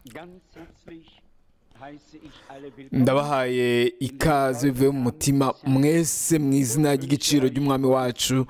Ganz herzlich heiße ich alle willkommen. ndabahaye ikaze bivuye mu mutima mwese mu izina ry'igiciro ry'umwami wacu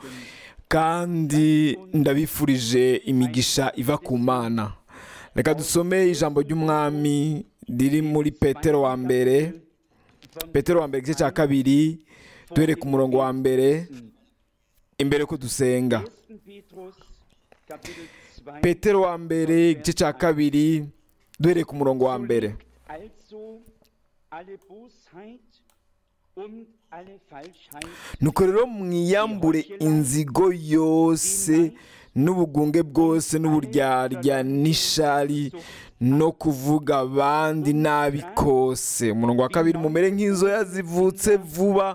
kandi ndabifurije imigisha iva ku mana reka dusome ijambo ry'umwami riri muri petero wa mbere petero wa mbere igice cya kabiri duhere ku murongo wa mbere imbere ko dusenga 1. Petrus, Kapitel 2. petero wa mbere igice cya kabiri duhere ku murongo wa mbere Also alle Bosheit und alle Falschheit nuko rero mwiyambure inzigo yose n'ubugunge bwose n'uburyarya n'ishari no kuvuga abandi nabi kose umurongo wa kabiri mumere nk'inzoya zivutse vuba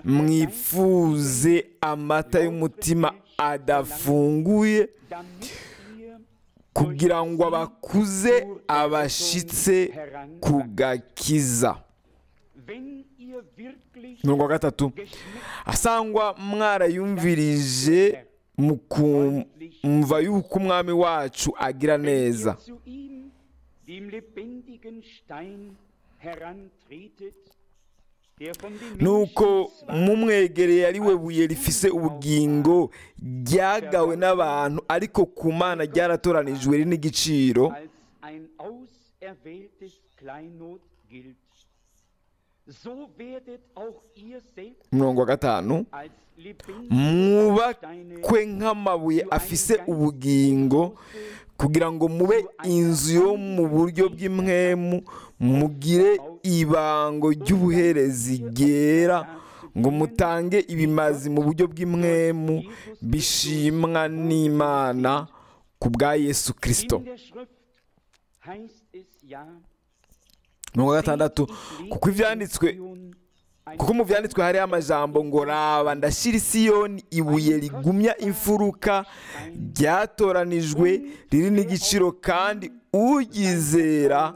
mwifuze amata y'umutima adafunguye damit ihr kugira ngo abakuze abashitse ku gakiza wenn ihr wirklich umurongo wa gatatu geschmeckt asangwa mwarayumvirije mu kumva yuko umwami wacu agira neza zu ihm, dem lebendigen Stein, herantretet, der von den nuko Menschen zwar mumwegereye ari we buye rifise ubugingo ryagawe n'abantu ariko ku mana ryaratoranijwe riri n'igiciro als ein auserwähltes Kleinod gilt, so werdet auch ihr selbst umurongo wa gatanu als lebendige Steine mwubakwe nk'amabuye afise ubugingo kugira ngo mube inzu yo mu buryo bw'imwemu mugire ibango ry'ubuherezi ryera ngo mutange ibimazi mu buryo bw'imwemu bishimwa n'imana ku bwa yesu kirisito In der Schrift heißt es ja, mirongo gatandatu kuko ibyanditswe kuko mu byanditswe hariho amajambo ngo raba ndashyira isiyoni ibuye rigumya imfuruka ryatoranijwe riri n'igiciro kandi uryizera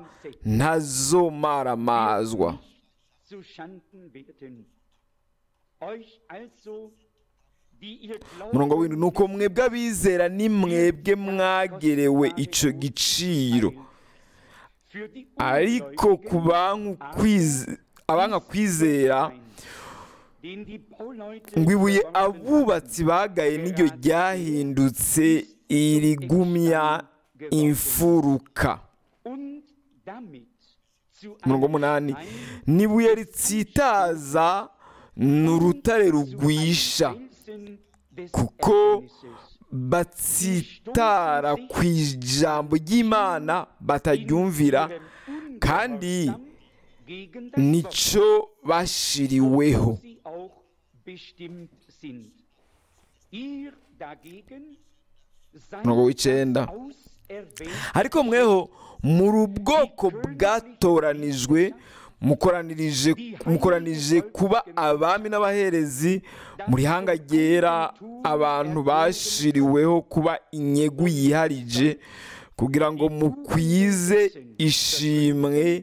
ntazomaramazwa zu Schanden werden. Euch also, die ihr umurongo w'indwi glauben, ni uko mwebwe abizera ni mwebwe mwagerewe icyo giciro für die ariko ku bantu kwize- abanga kwizera den die Bauleute ngo ibuye verworfen abubatsi bagaye niryo ryahindutse irigumya imfuruka und damit zu umurongo einem w'umunani Stein n'ibuye ritsitaza ni urutare rugwisha Felsen des kuko Ärgernisses. batsitara ku ijambo ry'imana bataryumvira kandi gegen das nicyo bashiriweho sie auch bestimmt sind. Ihr dagegen seid Umurongo w'icenda. auserwählt ariko mweho muri ubwoko bwatoranijwe mukoranirije mukoranije kuba abami n'abaherezi muri hanga ryera abantu bashiriweho kuba inyegu yiharije kugira ngo mukwize ishimwe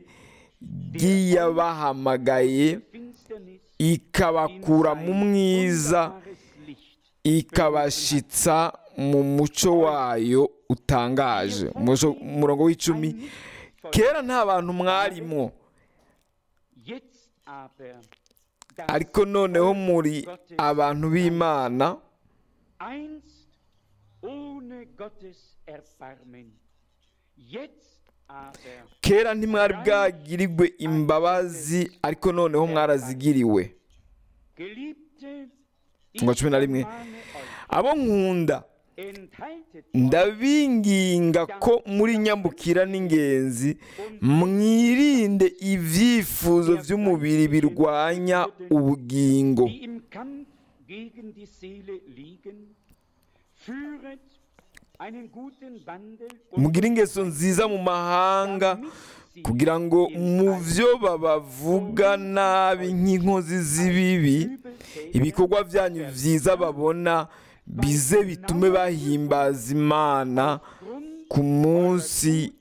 ry'iyabahamagaye Finsternis ikabakura mu mwiza wunderbares Licht. ikabashitsa mu muco wayo utangaje Umuco- umurongo w'icumi kera nta bantu mwarimwo Jetzt aber das ariko noneho muri abantu b'imana einst ohne Gottes Erbarmen. Jetzt aber kera ntimwari bwagirirwe imbabazi ariko noneho mwarazigiriwe Geliebte, Umurongo wa cumi na rimwe ermahne euch, abo nkunda enthaltet ndabinginga ko muri nyambukira n'ingenzi mwirinde ibyifuzo by'umubiri birwanya ubugingo die im Kampf gegen die Seele liegen, führet einen guten Wandel und mugire ingeso nziza mu mahanga kugira ngo mu byo babavuga nabi nk'inkozi z'ibibi ibikorwa byanyu byiza babona bize bitume bahimbaza imana ku munsi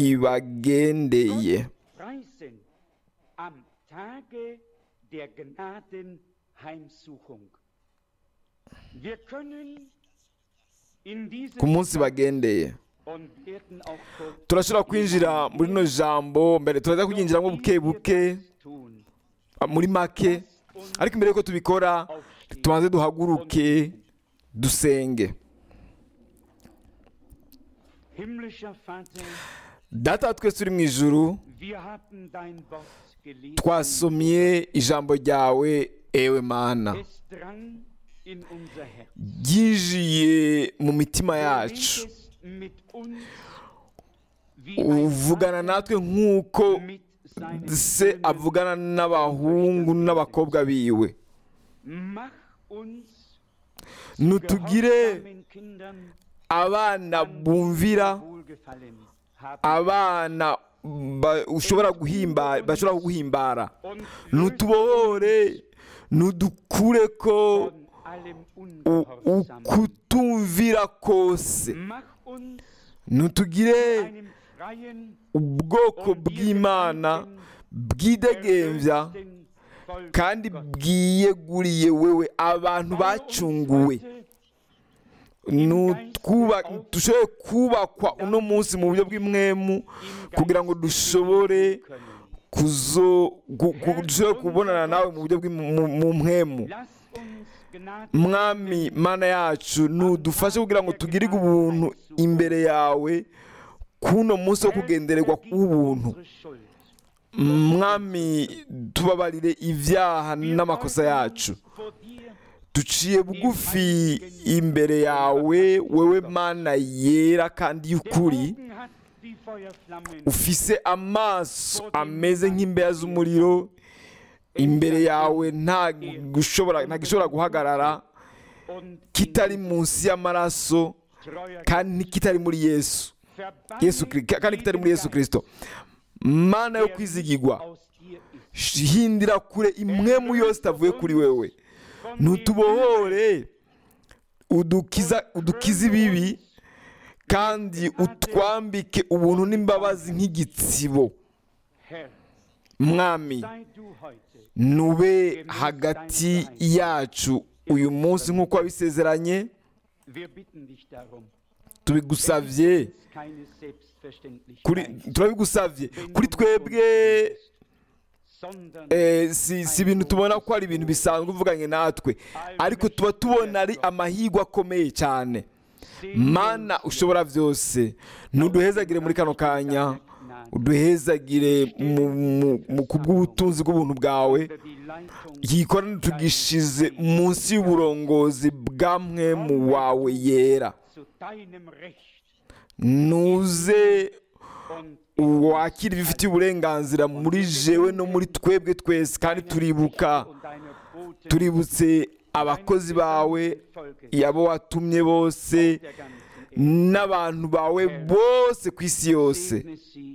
ibagendeye preisen am Tage der Gnadenheimsuchung. Wir können in diesem ku munsi bagendeye und werden auch kurz turashobora kwinjira muri rino jambo mbere turaza kuryinjiramo buke buke tun. muri make ariko mbere yuko tubikora tubanze duhaguruke dusenge Himmlischer Vater, data wa twese uri mu ijuru wir haben dein Wort gelesen. twasomye ijambo ryawe ewe mana Es drang in unser Herz. ryinjiye mu mitima Du yacu redest mit uns wie ein uvugana natwe nk'uko mit seinen se Söhnen. avugana n'abahungu n'abakobwa biwe Mach uns nutugire gehorsamen Kindern abana bumvira Wohlgefallen haben. abana ba- ushobora guhimbara bashobora kuguhimbara und nutubohore nudukure ko von allem u- Ungehorsam. ukutumvira kose Mach uns nutugire einem freien ubwoko und dir bw'imana geweihten, bwidegembya erlösten Volk kandi Gottes. bwiyeguriye wewe abantu Baue uns bacunguwe heute nutwuba- dushobore kubakwa uno munsi mu buryo bw'imwemu im kugira ngo Geist dushobore leben können. kuzo gu- gu- dushobore kubonana nawe mu buryo bw'im- mu- mu mwemu Lass uns Gnade mwami mana yacu nudufashe kugira ngo tugirirwe ubuntu imbere yawe kuno munsi wo kugendererwa w'ubuntu unsere Schuld. mwami tubabarire ibyaha n'amakosa yacu Vor dir duciye bugufi imbere yawe wewe mana yera kandi y'ukuri Augen hat wie Feuerflammen ufise amaso ameze nk'imbeya z'umuriro imbere yawe nta gushobora nta gishobora guhagarara und kitari munsi y'amaraso treuer kandi ntikitari muri yesu Verbanne yesu Kri- kandi kitari muri yesu jeden kirisito mana yo Geist, der kwizigirwa nicht aus dir ist. hindira kure imwemu yose itavuye kuri wewe Von dem ntutubohore udukiza udukize ibibi kandi utwambike ubuntu n'imbabazi nk'igitsibo Herr, mwami sei du heute nube hagati yacu uyu munsi nk'uko wabisezeranye Wir bitten dich darum. tubigusavye Es ist keine kuri Selbstverständlichkeit, turabigusavye wenn kuri du twebwe uns bist, sondern eh, si si ibintu tubona ko ari ibintu bisanzwe uvuganye natwe ariko tuba tubona ari amahirwe akomeye cyane mana ushobora byose ntuduhezagire muri kano kanya uduhezagire mu- mu- mu- ku bw'ubutunzi bw'ubuntu bwawe unter die Leitung yikorane tugishize munsi y'uburongozi bwamwe mu wawe yera zu deinem Recht nuze und wakira ibifitiye uburenganzira muri jewe no muri twebwe twese kandi turibuka und deiner Boten tuributse abakozi bawe yabo watumye bose der ganzen Erde. n'abantu bawe bose ku isi yose Segne sie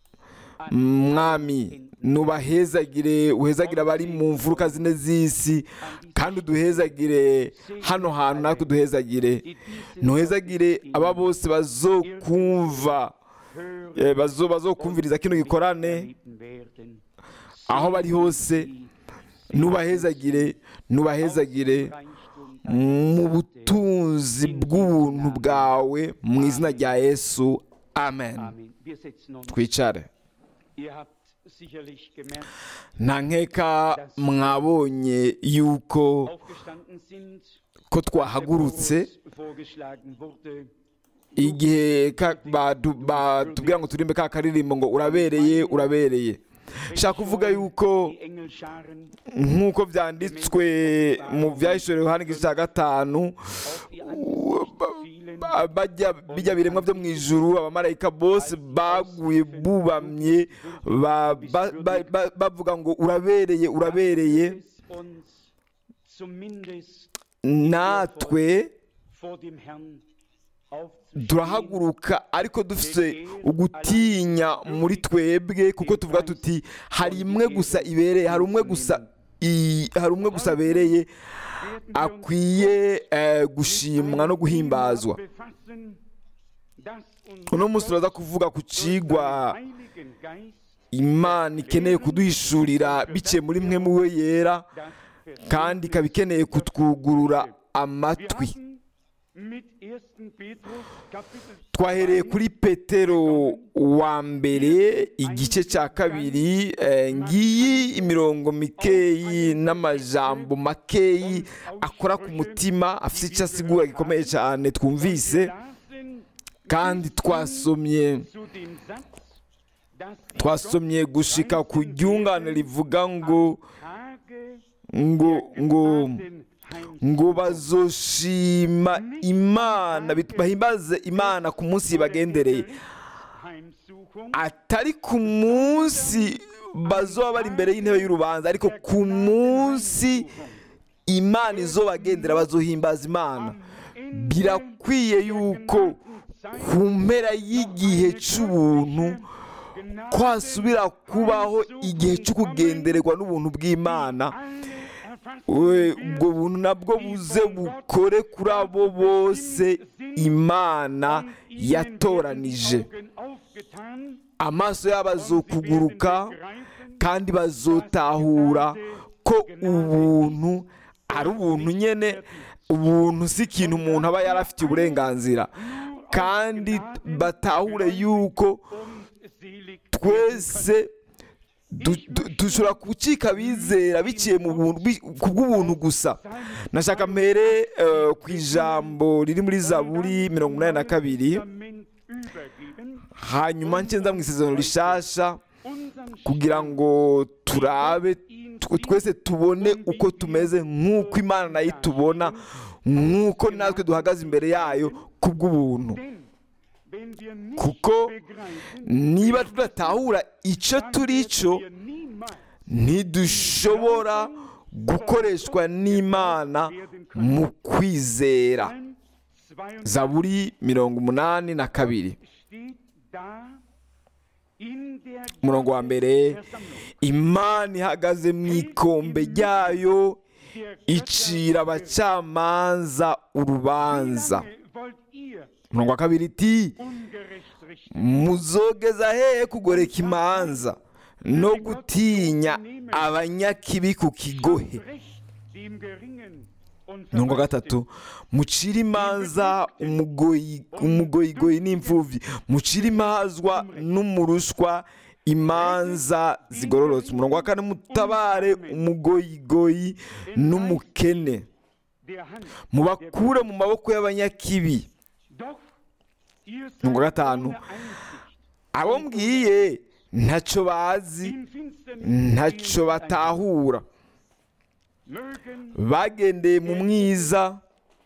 mwami nubahezagire uhezagire abari mu mfuruka zine z'isi kandi uduhezagire hano hantu natwe uduhezagire die diesen ntuhezagire aba bose bazokumva hören eh, bazo bazokumviriza kino gikorane erleben werden. aho bari hose nubahezagire nubahezagire Reichtum mu butunzi bw'ubuntu bwawe mu izina rya yesu amen Amen. Wir setzen uns. twicare Ihr habt sicherlich gemerkt, nta nkeka mwabonye yuko aufgestanden sind, ko der twahagurutse Chorus vorgeschlagen wurde. igihe ka- batu- batubwira ngo turimbe ka karirimbo ngo urabereye urabereye shaka kuvuga yuko Die Engelscharen, nk'uko byanditswe mu byahishuriwe Yohana igice cya gatanu auf die Angesicht fielen, ba- bajya bijya biremwa byo mu ijuru abamarayika bose baguye bubamye ba- ba- ba- ba- bavuga ngo urabereye urabereye es uns zumindest natwe vor dem Herrn aufzustehen. turahaguruka ariko dufite ugutinya muri twebwe kuko tuvuga tuti hari imwe gusa ibereye hari umwe gusa i- hari umwe gusa abereye akwiye eh, gushimwa no guhimbazwa uno munsi turaza kuvuga ku cigwa imana ikeneye kuduhishurira biciye muri mwe mu we yera kandi ikaba ikeneye kutwugurura amatwi mit 1. Petrus Kapitel twahereye 2 kuri petero wa mbere igice cya kabiri eh, ngiyi imirongo mikeyi n'amajambo makeyi akora ku mutima afite icyo asigura gikomeye cyane twumvise lasen kandi twasomye zu dem Satz, dass die twasomye gushika ku ryungane rivuga ngo Tage ngo ngo den ngo bazoshima imana bit- bahimbaze imana ku munsi bagendereye Heimsuchung atari ku munsi bazoba bari imbere y'intebe y'urubanza ariko ku munsi imana izobagendera bazohimbaza imana birakwiye yuko ku mpera y'igihe cy'ubuntu kwasubira kubaho igihe cyo kugendererwa n'ubuntu bw'imana we ubwo buntu nabwo buze bukore kuri abo bose imana yatoranije amaso yabo azokuguruka kandi bazotahura ko ubuntu ari ubuntu nyine ubuntu si ikintu umuntu aba yarafitiye uburenganzira kandi batahure yuko twese du- du- dushobora gucika abizera biciye mu buntu bi- ku bw'ubuntu gusa nashaka mbere eh, ku ijambo riri muri zaburi mirongo inani na kabiri hanyuma ncenza mu isezerano rishasha kugira ngo turabe tw- twese tubone uko tumeze nk'uko imana nayo itubona nk'uko natwe duhagaze imbere yayo ku bw'ubuntu kuko niba tudatahura icyo turi cyo ntidushobora gukoreshwa n'imana mu kwizera zaburi mirongo umunani na kabiri umurongo wa mbere imana ihagaze mu ikombe ryayo icira abacamanza urubanza umurongo wa kabiri iti muzogeza hehe kugoreka imanza no gutinya abanyakibi ku kigohe umurongo wa gatatu mucire imanza umugoyi- umugoyigoyi n'imfubyi mucire imazwa n'umurushwa imanza zigororotse umurongo wa kane mutabare umugoyigoyi n'umukene mubakure mu maboko y'abanyakibi umurongo wa gatanu abo mbwiye ntacyo bazi ntacyo batahura bagendeye mu mwiza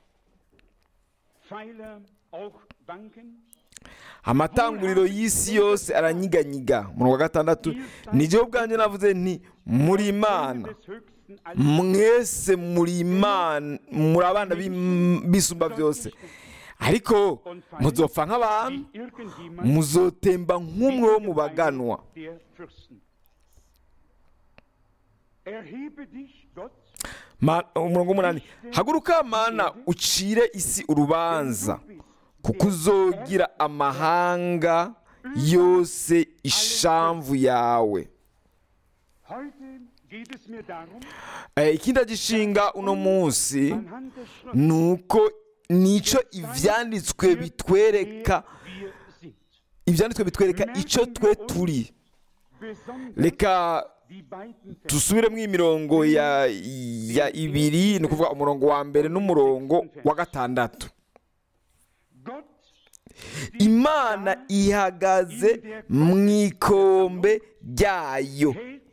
amatanguriro y'isi yose aranyiganyiga umurongo wa gatandatu nijyewe ubwanjye navuze nti muri imana mwese muri imana muri abana b'im- b'isumba byose ariko muzopfa nk'abantu muzotemba nk'umwe wo mu baganwa Ma- umurongo w'umunani haguruka mana ucire isi urubanza kuko uzogira amahanga yose ishamvu yawe Eh, ikindi agishinga uno munsi ni uko nicyo ibyanditswe bitwereka ibyanditswe bitwereka icyo twe turi reka dusubire mu imirongo ya ya ibiri ni ukuvuga umurongo wa mbere n'umurongo wa gatandatu imana ihagaze mu ikombe ryayo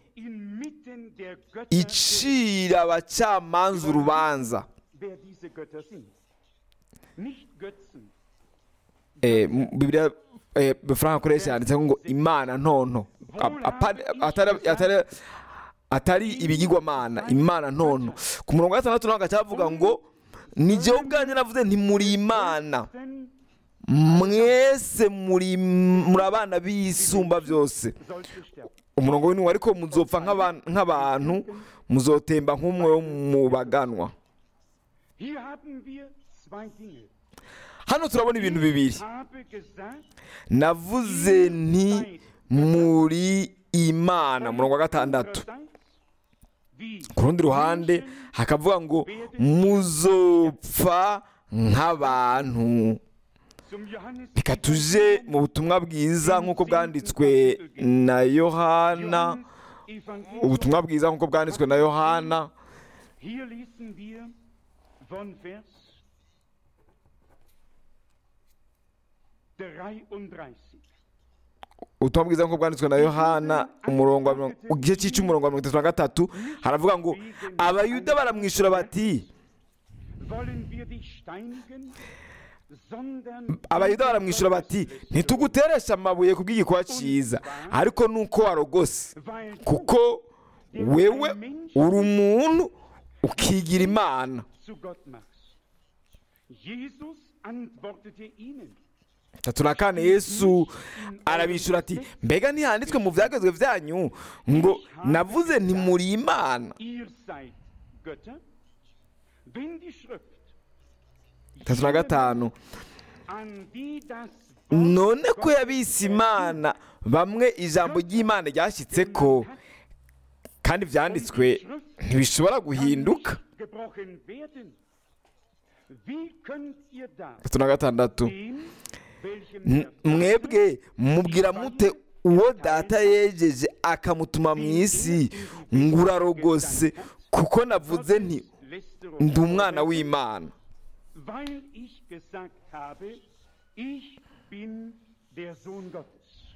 icira abacamanza urubanza Eh, mu- bibiliya eh, frank akoresha yanditseho ngo imana ntonto A- apa- atari- atari- atari ibigirwamana imana ntonto ku murongo wa gatandatu naho hagacyavuga ngo ni jyewe ubwanjye navuze nti muri imana mwese muri muri abana b'isumba byose umurongo w'intumwa ariko muzopfa nk'aban- nk'abantu muzotemba nk'umwe wo mu baganwa Hier haben wir zwei Dinge. hano turabona ibintu bibiri Ich habe gesagt, navuze nti muri imana umurongo wa gatandatu wie ku rundi ruhande hakavuga ngo muzopfa nk'abantu zum Johannes reka tuje mu butumwa bwiza nk'uko bwanditswe na yohana Evangelium. ubutumwa bwiza nk'uko bwanditswe na yohana Hier lesen wir von Vers 33. ubutumwa bwiza nk'uko bwanditswe na yohana umurongo wa mirongo- mu gice cy'umurongo wa mirongo itatu na gatatu haravuga ngo abayuda baramwishyura bati Wollen wir dich steinigen, sondern abayuda baramwishyura bati ntituguteresha amabuye ku bw'igikorwa cyiza ariko nuko warogose weil du kuko wewe uri umuntu ukigira imana zu Gott machst. Jesus antwortete ihnen. tatu na kane yesu arabishyura ati mbega ntihanditswe mu byagezwe byanyu ngo navuze ntimuri imana Ihr seid Götter, wenn die Schrift tatu na gatanu an die das none ko yabise imana bamwe ijambo ry'imana ryashyitse ko kandi byanditswe ntibishobora guhinduka gebrochen werden. Wie könnt ihr da tatu na gatandatu dem, welchem N- der mwebwe mubwira mute uwo data yejeje akamutuma mu isi ngo urarogose kuko navuze nti Lästerung ndi umwana w'imana weil ich gesagt habe, ich bin der Sohn Gottes.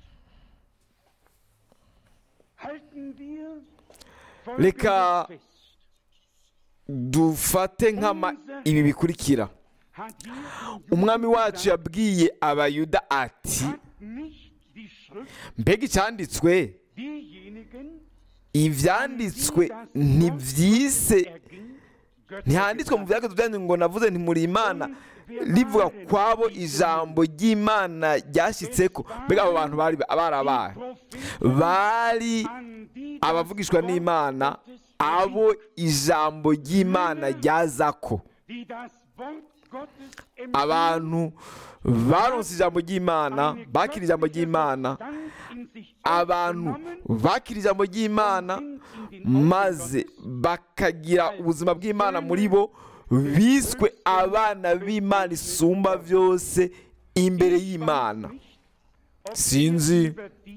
Halten wir Leka- Folgendes fest. dufate nk'ama ibi bikurikira Hat Jesus umwami wacu gesagt, yabwiye abayuda ati hat nicht die Schrift mbega icyanditswe diejenigen, ibyanditswe ntibyise erging, Götter ntihanditswe mu byagezwe byanyu ngo navuze ntimuri imana rivuga kwabo ijambo ry'imana ryashyitse ko mbega abo bantu bari barabaye bari abavugishwa n'imana abo ijambo ry'imana ryazako abantu baronse ijambo ry'imana bakira ijambo ry'imana abantu bakira ijambo ry'imana maze bakagira ubuzima bw'imana muri bo biswe abana b'imana isumba byose imbere y'imana sinzi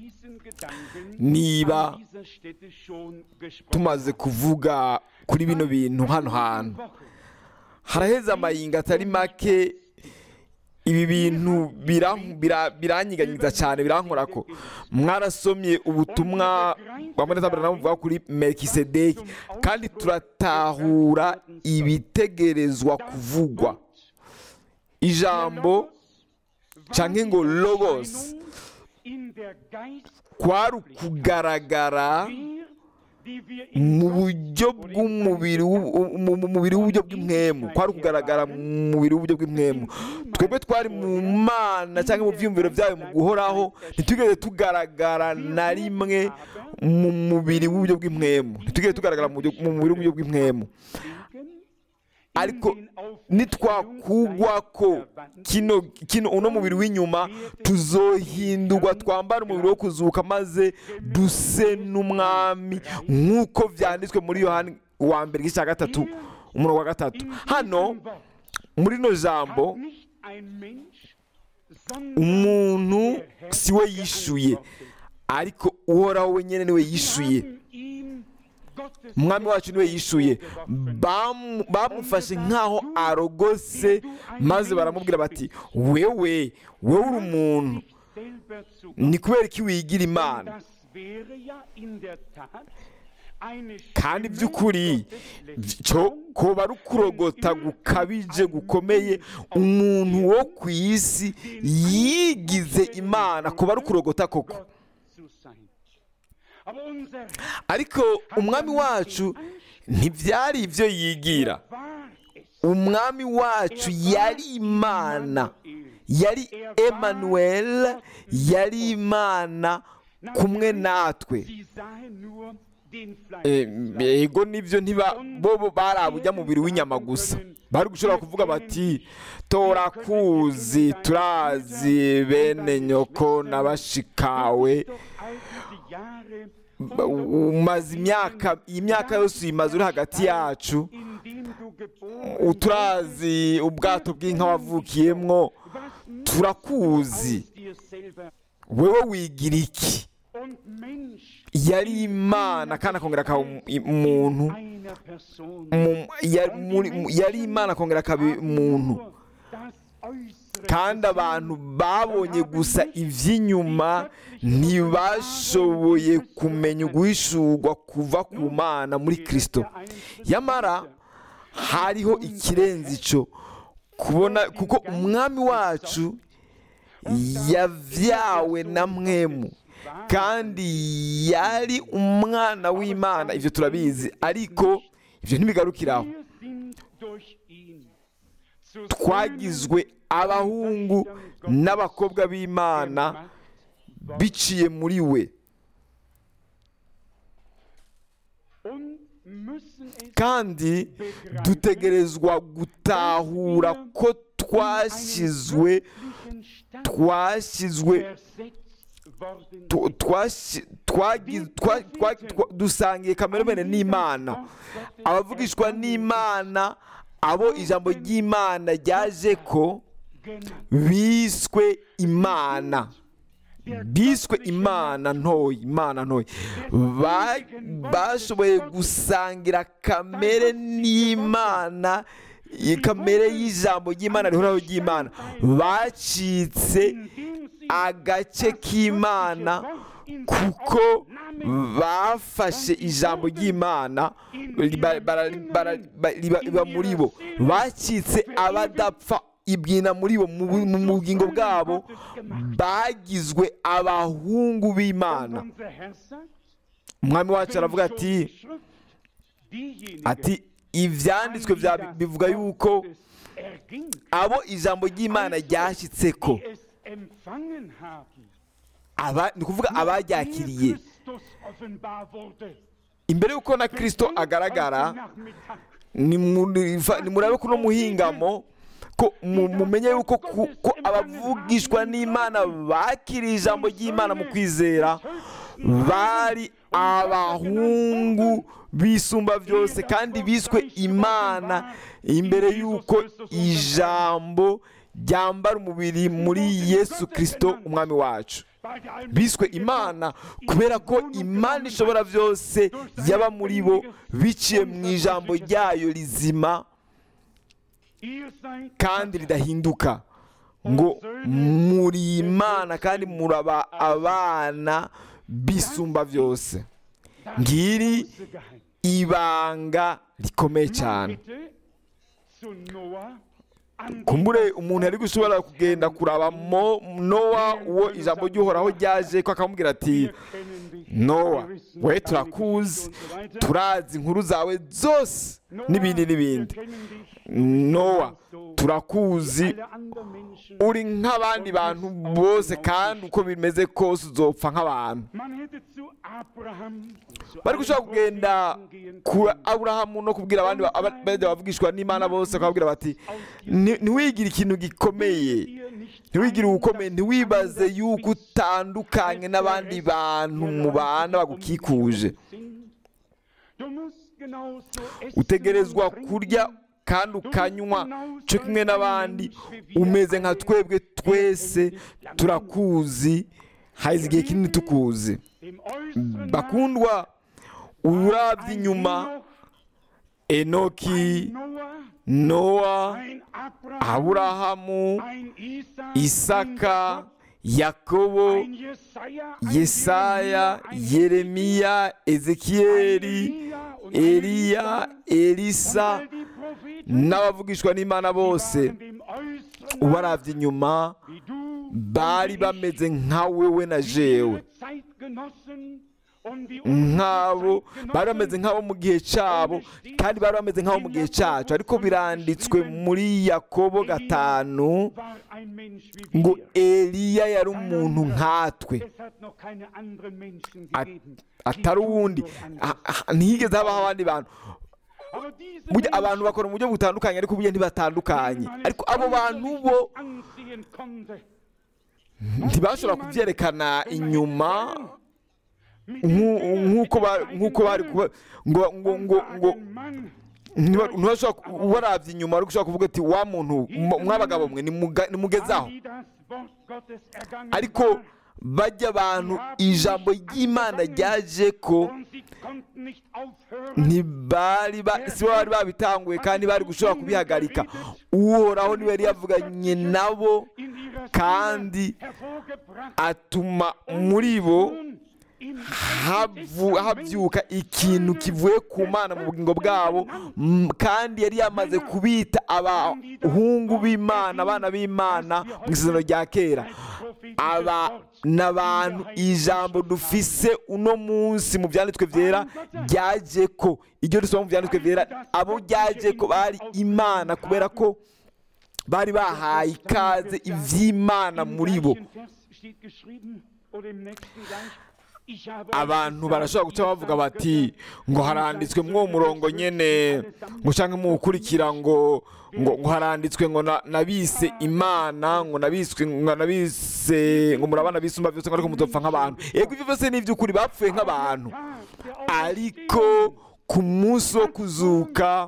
niba tumaze kuvuga kuri bino bintu hano hantu haraheze amayinga atari make ibi bintu biranyiganyiza cyane birankora ko mwarasomye ubutumwa bwa mbere buvuga kuri mekisedeki kandi turatahura ibitegerezwa kuvugwa ijambo cyangwa ngo logos kwari ukugaragara mu buryo bw'umubiri mu mubiri w'uburyo bw'imwemu kwari ukugaragara mu mubiri w'uburyo bw'imwemu twebwe twari mu mana cyangwa mu byiyumviro byayo mu guhoraho ntitugeze tugaragara na rimwe mu mubiri w'uburyo bw'imwemu ntitugeze tugaragara mu mubiri w'uburyo bw'imwemu ariko nitwakugwa ko kino kino uno mubiri w'inyuma tuzohindurwa twambara umubiri wo kuzuka maze duse n'umwami nk'uko byanditswe muri yohani wa mbere igice cya gatatu umurongo wa gatatu hano muri rino jambo umuntu si we yishuye ariko uhoraho wenyine niwe yishuye umwami wacu niwe yishuye bamufashe nk'aho arogose maze baramubwira bati wewe wowe uri umuntu ni kubera ko wigira imana kandi by'ukuri koba ari ukurogota gukabije gukomeye umuntu wo ku isi yigize imana koba ari ukurogota koko ariko umwami wacu ntibyari ibyo yigira umwami wacu yari imana yari emanuel yari imana kumwe natwe yego nibyo bo bari abujya mubiri w'inyama gusa bari gushobora kuvuga bati torakuzi turazi bene nyoko n'abashikawe umaze imyaka iyi myaka yose uyimaze uri hagati yacu geboren uturazi ubwato bw'inka wavukiyemwo Was nutzt turakuzi aus dir selber? wewe wigira iki Und Mensch yari imana kandi akongera akaba umuntu einer Person. mu- ya- muri- mu- yari imana akongera akaba umuntu Nur das Äußere kandi abantu babonye gusa iby'inyuma ntibashoboye kumenya uguhishurwa kuva ku mana muri kirisito yamara hariho ikirenze icyo kubona kuko umwami wacu yavyawe na mwemu kandi yari umwana w'imana ibyo turabizi ariko ibyo ntibigarukiraho Wir sind durch ihn zu twagizwe abahungu n'abakobwa b'imana biciye muri we und müssen es kandi dutegerezwa gutahura ko twashyizwe göttlichen Stand twashyizwe versetzt worden tu- twashi- twagi- twa- twa- twa- dusangiye kameremene n'imana abavugishwa n'imana abo ijambo ry'imana ryaje ko genannt. biswe imana biswe imana ntoya imana ntoya Ba- bashoboye gusangira kamere n'imana iyi kamere y'ijambo ry'imana rihoraho ry'imana bacitse Indem sie agace k'imana kuko bafashe ijambo ry'imana riba- bara- bara- ba- riba riba muri bo bacitse abadapfa ibwina muri bo mu bu- mu bugingo bwabo bagizwe abahungu b'imana unser Herr sagt, umwami wacu aravuga ati schon die Schrift diejenigen ati ibyanditswe bya- bivuga yuko erging, abo ijambo ry'imana ryashyitse ko die es empfangen haben, aba ni ukuvuga abaryakiriye Christus offenbar wurde. imbere y'uko na kirisito agaragara Heute Nachmittag nimuriva- nimurabe kuno muhingamo ko mu- mumenye yuko ku- ko abavugishwa n'imana bakiriye ijambo ry'imana mu kwizera bari abahungu bisumba byose kandi biswe imana imbere y'uko ijambo ryambara umubiri muri yesu kirisito umwami wacu bei der Allmächtigen biswe imana kubera ko imana ishobora byose yaba muri bo biciye mu ijambo ryayo rizima Ihr seid kandi ridahinduka ngo muri imana kandi muraba abana bisumba byose ngiri große Geheimnis. ibanga rikomeye cyane Bitte zu Noah an kumbure umuntu yari gushobora kugenda kuraba mo nowa uwo ijambo ry'uhoraho ryaje ko akamubwira ati Wir kennen dich. nowa Wir wissen we deine turakuzi Geschichte und so weiter. turazi inkuru zawe zose Noah, n'ibindi wir n'ibindi kennen dich. nowa So turakuzi alle anderen Menschen. uri nk'abandi bantu bose kandi uko bimeze kose uzopfa nk'abantu Man hätte zu Abraham und zu bari allen gushobora kugenda Propheten gehen ku können. aburahamu no kubwira abandi ba- aba- bajya bavugishwa n'imana bose bakababwira bati "Ni- ntiwigire ikintu gikomeye Ihr nicht ntiwigire ein, ubukomeye das ntiwibaze anders yuko bist, utandukanye n'abandi bantu mubana bagukikuje Du musst genauso essen utegerezwa und trinken. kurya kandi ukanywa cyo kimwe n'abandi umeze nka twebwe twese turakuzi haze igihe kinini tukuzi Dem äußeren bakundwa urabye ein inyuma Henoch, enoki ein Noah, nowa ein Abraham, aburahamu ein Isaac, isaka ein yakobo Jakob, ein Jesaja, ein yesaya Jeremia, ein yeremiya ezekiyeli Elia und eliya elisa all die Propheten, n'abavugishwa n'imana bose waren dem äußeren ubarabye inyuma wie du bari und bameze ich, nka wewe na wie jewe ihre Zeitgenossen und wie nk'abo unsere bari bameze nk'abo mu gihe cyabo kandi bari bameze nk'abo mu gihe cyacu ariko biranditswe muri yakobo gatanu war ein Mensch wie ngo wir. eliya yari umuntu nkatwe Es hat noch keine anderen Menschen At- gegeben, die atari uwundi so anders Ah, ah, ntihigeze habaho abandi bantu Aber diese Burya Menschen, abantu bakora mu buryo butandukanye ariko burya ntibatandukanye denen man es ariko abo bantu äußerlich bo nicht ansehen konnte, ntibashobora kubyerekana inyuma mit nku- dem Finger nk'uko mit ba- der nk'uko bari eigenen kuba ngo ngo Hand ngo und ngo sagen, Mann, Ntiba- ntushobora warabye inyuma ariko ushobora kuvuga ati wa muntu mwa- mwabagabo mwe nimuga- nimugezaho die das Wort Gottes ergangen ariko war, bajya abantu ijambo ry'imana ryaje ko und sie konnten nicht aufhören, ntibari ba- si bo bari babitanguye kandi bari gushobora kubihagarika uhoraho niwe yari yavuganye nabo in ihrer kandi Seele hervorgebracht, atuma muri bo nun im havu- habyuka ikintu kivuye ku mana mu bugingo bwabo m- kandi yari yamaze kubita abahungu b'imana abana b'imana mu isezerano rya kera aba ni abantu ijambo dufise uno munsi mu byanditswe byera ryaje ko iryo dusoma mu byanditswe byera abo ryaje ko bari imana kubera ko bari bahaye ikaze iby'imana muri bo abantu barashobora guca bavuga bati ngo haranditswe mwo murongo nyene ngo canke muwukurikira ngo ngo ngo haranditswe ngo na- nabise imana ngo nabiswe ngo nabise ngo murabana bisumba byose ngo ariko muzopfa nk'abantu yego ivyo byose ni ivy'ukuri bapfuye nk'abantu ariko ku munsi wo kuzuka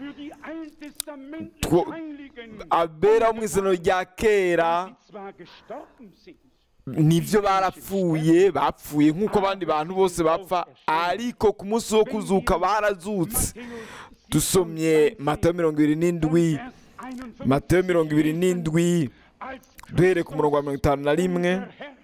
Two- abera wo mu isezerano rya kera nibyo barapfuye bapfuye nk'uko abandi bantu bose bapfa ariko ku munsi wo kuzuka barazutse dusomye matayo mirongo ibiri n'indwi matayo mirongo ibiri n'indwi duhereye ku murongo wa mirongo itanu na rimwe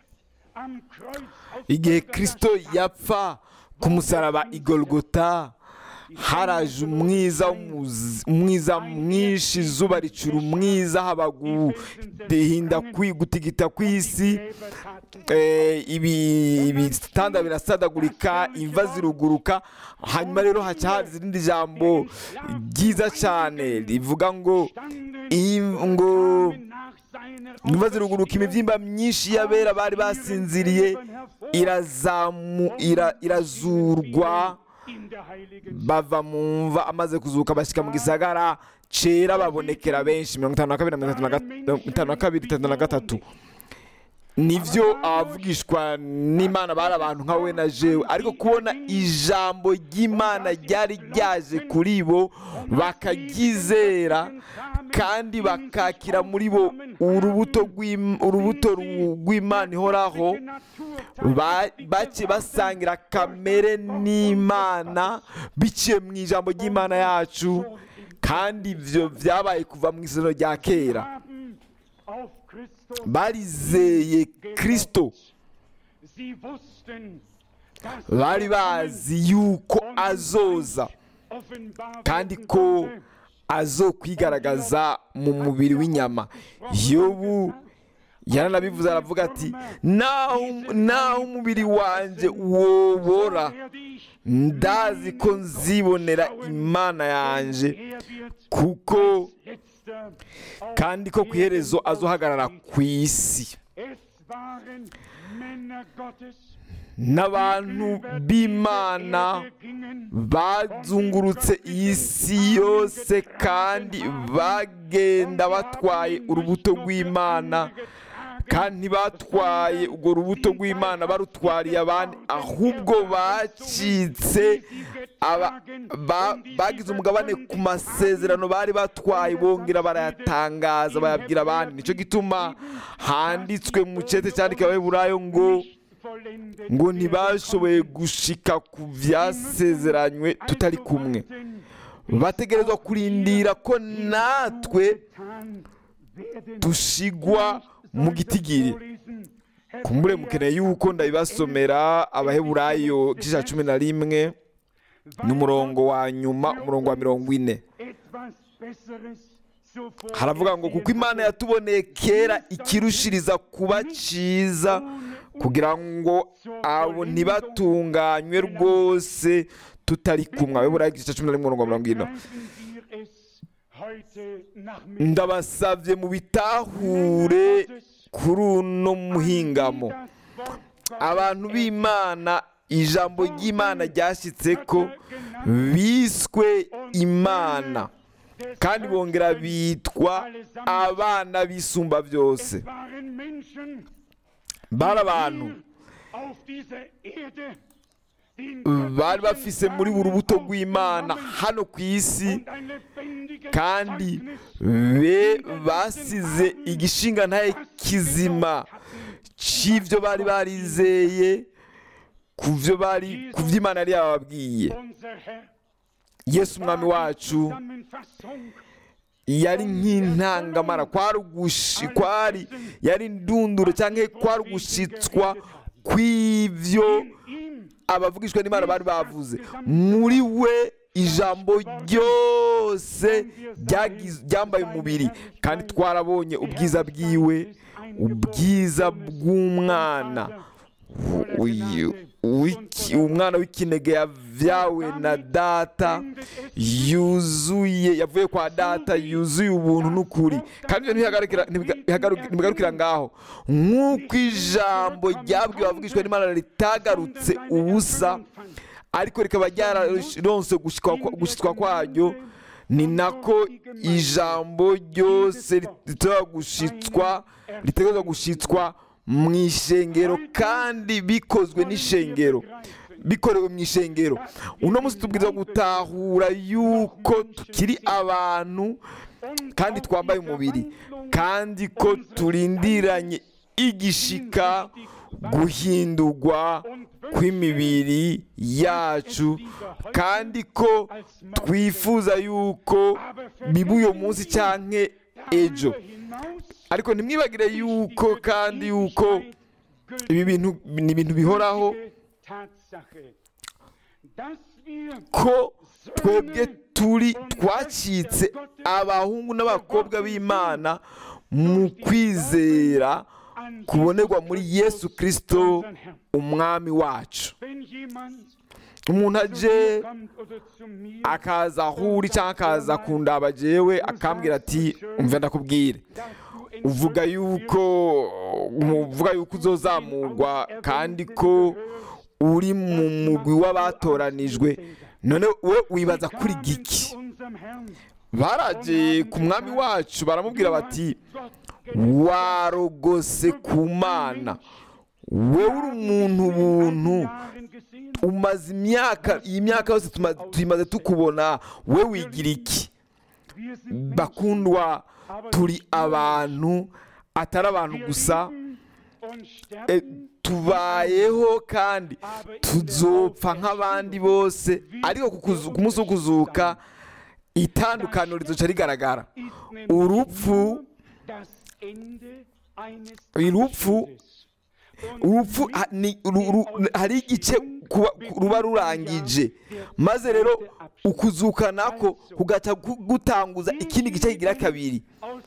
igihe kirisito yapfa ku musaraba igorogota haraje umwiza w'umuzi- umwiza mwinshi izuba ricura umwiza haba guhinda kwi- gutigita kw'isi eh, ibi- ibitanda birasadagurika imva ziruguruka hanyuma rero haca haza irindi jambo ryiza cyane rivuga ngo im- ngo imva ziruguruka imibyimba myinshi y'abera bari basinziriye irazamu ira- irazurwa bava mu mva amaze kuzuka bashyika mu gisagara cera babonekera benshi mirongo itanu na kabiri na mirongo itatu na gat- mirongo itanu na kabiri itatu na gatatu nibyo abavugishwa n'imana bari abantu nka we na jewe ariko kubona ijambo ry'imana ryari ryaje kuri bo bakaryizera kandi bakakira muri bo urubuto rw'im- urubuto ru- rw'imana ihoraho ba- bake basangira kamere n'imana biciye mu ijambo ry'imana yacu kandi ibyo byabaye kuva mu isezerano rya kera barizeye kirisito bari bazi yuko azoza kandi ko azokwigaragaza mu mubiri w'inyama yobu yaranabivuze aravuga ati naho naho umubiri wanjye wobora ndazi ko nzibonera imana yanjye kuko kandi ko ku iherezo azohagarara ku isi n'abantu b'imana bazungurutse iyi si yose kandi bagenda batwaye urubuto rw'imana kandi ntibatwaye urwo rubuto rw'imana barutwariye abandi ahubwo bacitse aba- ba- bagize umugabane ku masezerano bari batwaye bongera barayatangaza bayabwira abandi nicyo gituma handitswe mu cyete cyandika abaheburayo ngo ngo ntibashoboye gushika ku byasezeranywe tutari kumwe bategerezwa kurindira ko natwe dushigwa mu gitigiri kumbure mukeneye yuko ndabibasomera abaheburayo igice cya cumi na rimwe n'umurongo wa nyuma umurongo wa mirongo ine haravuga ngo kuko imana yatuboneye kera ikirushiriza kuba cyiza kugira ngo abo ntibatunganywe rwose tutari kumwe abaheburayo igice cya cumi na rimwe umurongo wa mirongo ine ndabasabye mu bitahure kuri uno muhingamo abantu b'imana ijambo ry'imana ryashyitse ko biswe imana kandi bongera bitwa abana b'isumba byose bari abantu bari bafise muri buri rubuto rw'imana hano ku isi kandi be basize igishinga ntaye kizima cy'ibyo bari barizeye ku byo bari ku byo imana yari yababwiye yesu umwami wacu yari nk'intangamara kwari ugushi kwari yari indunduro cyangwa kwari ugushitswa kw'ibyo abavugishwa n'imana bari bavuze muri we ijambo ryose ryambaye umubiri kandi twarabonye ubwiza bwiwe ubwiza bw'umwana umwana w'ikinege yavyawe na data yuzuye yavuye kwa data yuzuye ubuntu n'ukuri kandi ibyo ntibigarukira ngaho nk'uko ijambo ryabwiwe abavugishwa n'imana ritagarutse ubusa ariko rikaba ryararonse gushyitwa kwaryo ni nako ijambo ryose ritegerezwa gushyitswa mu ishengero kandi bikozwe n'ishengero bikorewe mu ishengero uno munsi tubwiriza gutahura yuko tukiri abantu kandi twambaye umubiri kandi ko turindiranye igishika guhindurwa kw'imibiri yacu kandi ko twifuza yuko biba uyu munsi cyangwa ejo ariko ntimwibagire yuko kandi yuko ibi bintu ni ibintu bihoraho ko twebwe turi twacitse abahungu n'abakobwa b'imana mu kwizera kubonerwa muri yesu kirisito umwami wacu umuntu aje akaza aho uri cyangwa akaza kundaba jewe akambwira ati umva ndakubwire uvuga yuko uvuga yuko uzozamurwa kandi ko uri mu mugwi w'abatoranijwe none we wibaza kuri giki baraje ku mwami wacu baramubwira bati warogose ku mana wowe uri umuntu buntu umaze imyaka iyi myaka yose tuyimaze tukubona we wigira iki bakundwa turi abantu atari abantu gusa tubayeho kandi tuzopfa nk'abandi bose ariko ku munsi wo kuzuka itandukaniro rizoca rigaragara urupfu urupfu urupfu hari igice ruba rurangije maze rero ukuzuka nako kugaca gutanguza ikindi gice kigira kabiri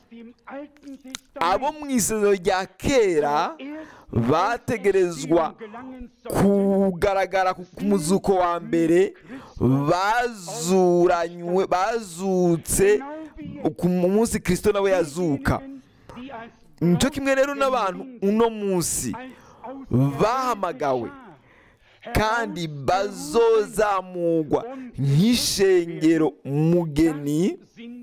abo mu isezero rya kera bategerezwa kugaragara ku muzuko wa mbere bazuranywe bazutse ku munsi kirisito nawe yazuka nicyo kimwe rero n'abantu uno munsi bahamagawe kandi bazozamurwa nk'ishengero mugeni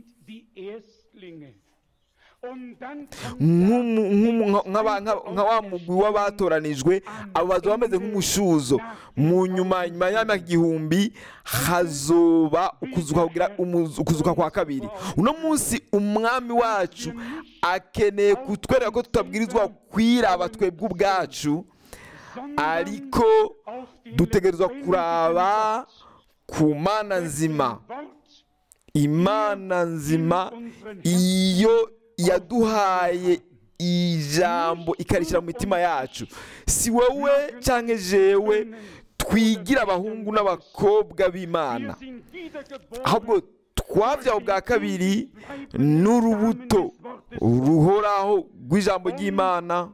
nka wa mugwi w'abatoranijwe abo bazaba bameze nk'umushuzo mu nyuma nyuma y'imyaka igihumbi hazoba ukuzuka kwa kabiri uno munsi umwami wacu akeneye kutwereka ko tutabwirizwa kwiraba twebwe ubwacu ariko dutegerezwa kuraba ku mana nzima imana nzima iyo yaduhaye ijambo ikarishyira mu mitima yacu si wowe cyangwa jewe twigira abahungu n'abakobwa b'imana ahubwo twabyawe bwa kabiri n'urubuto ruhoraho rw'ijambo ry'imana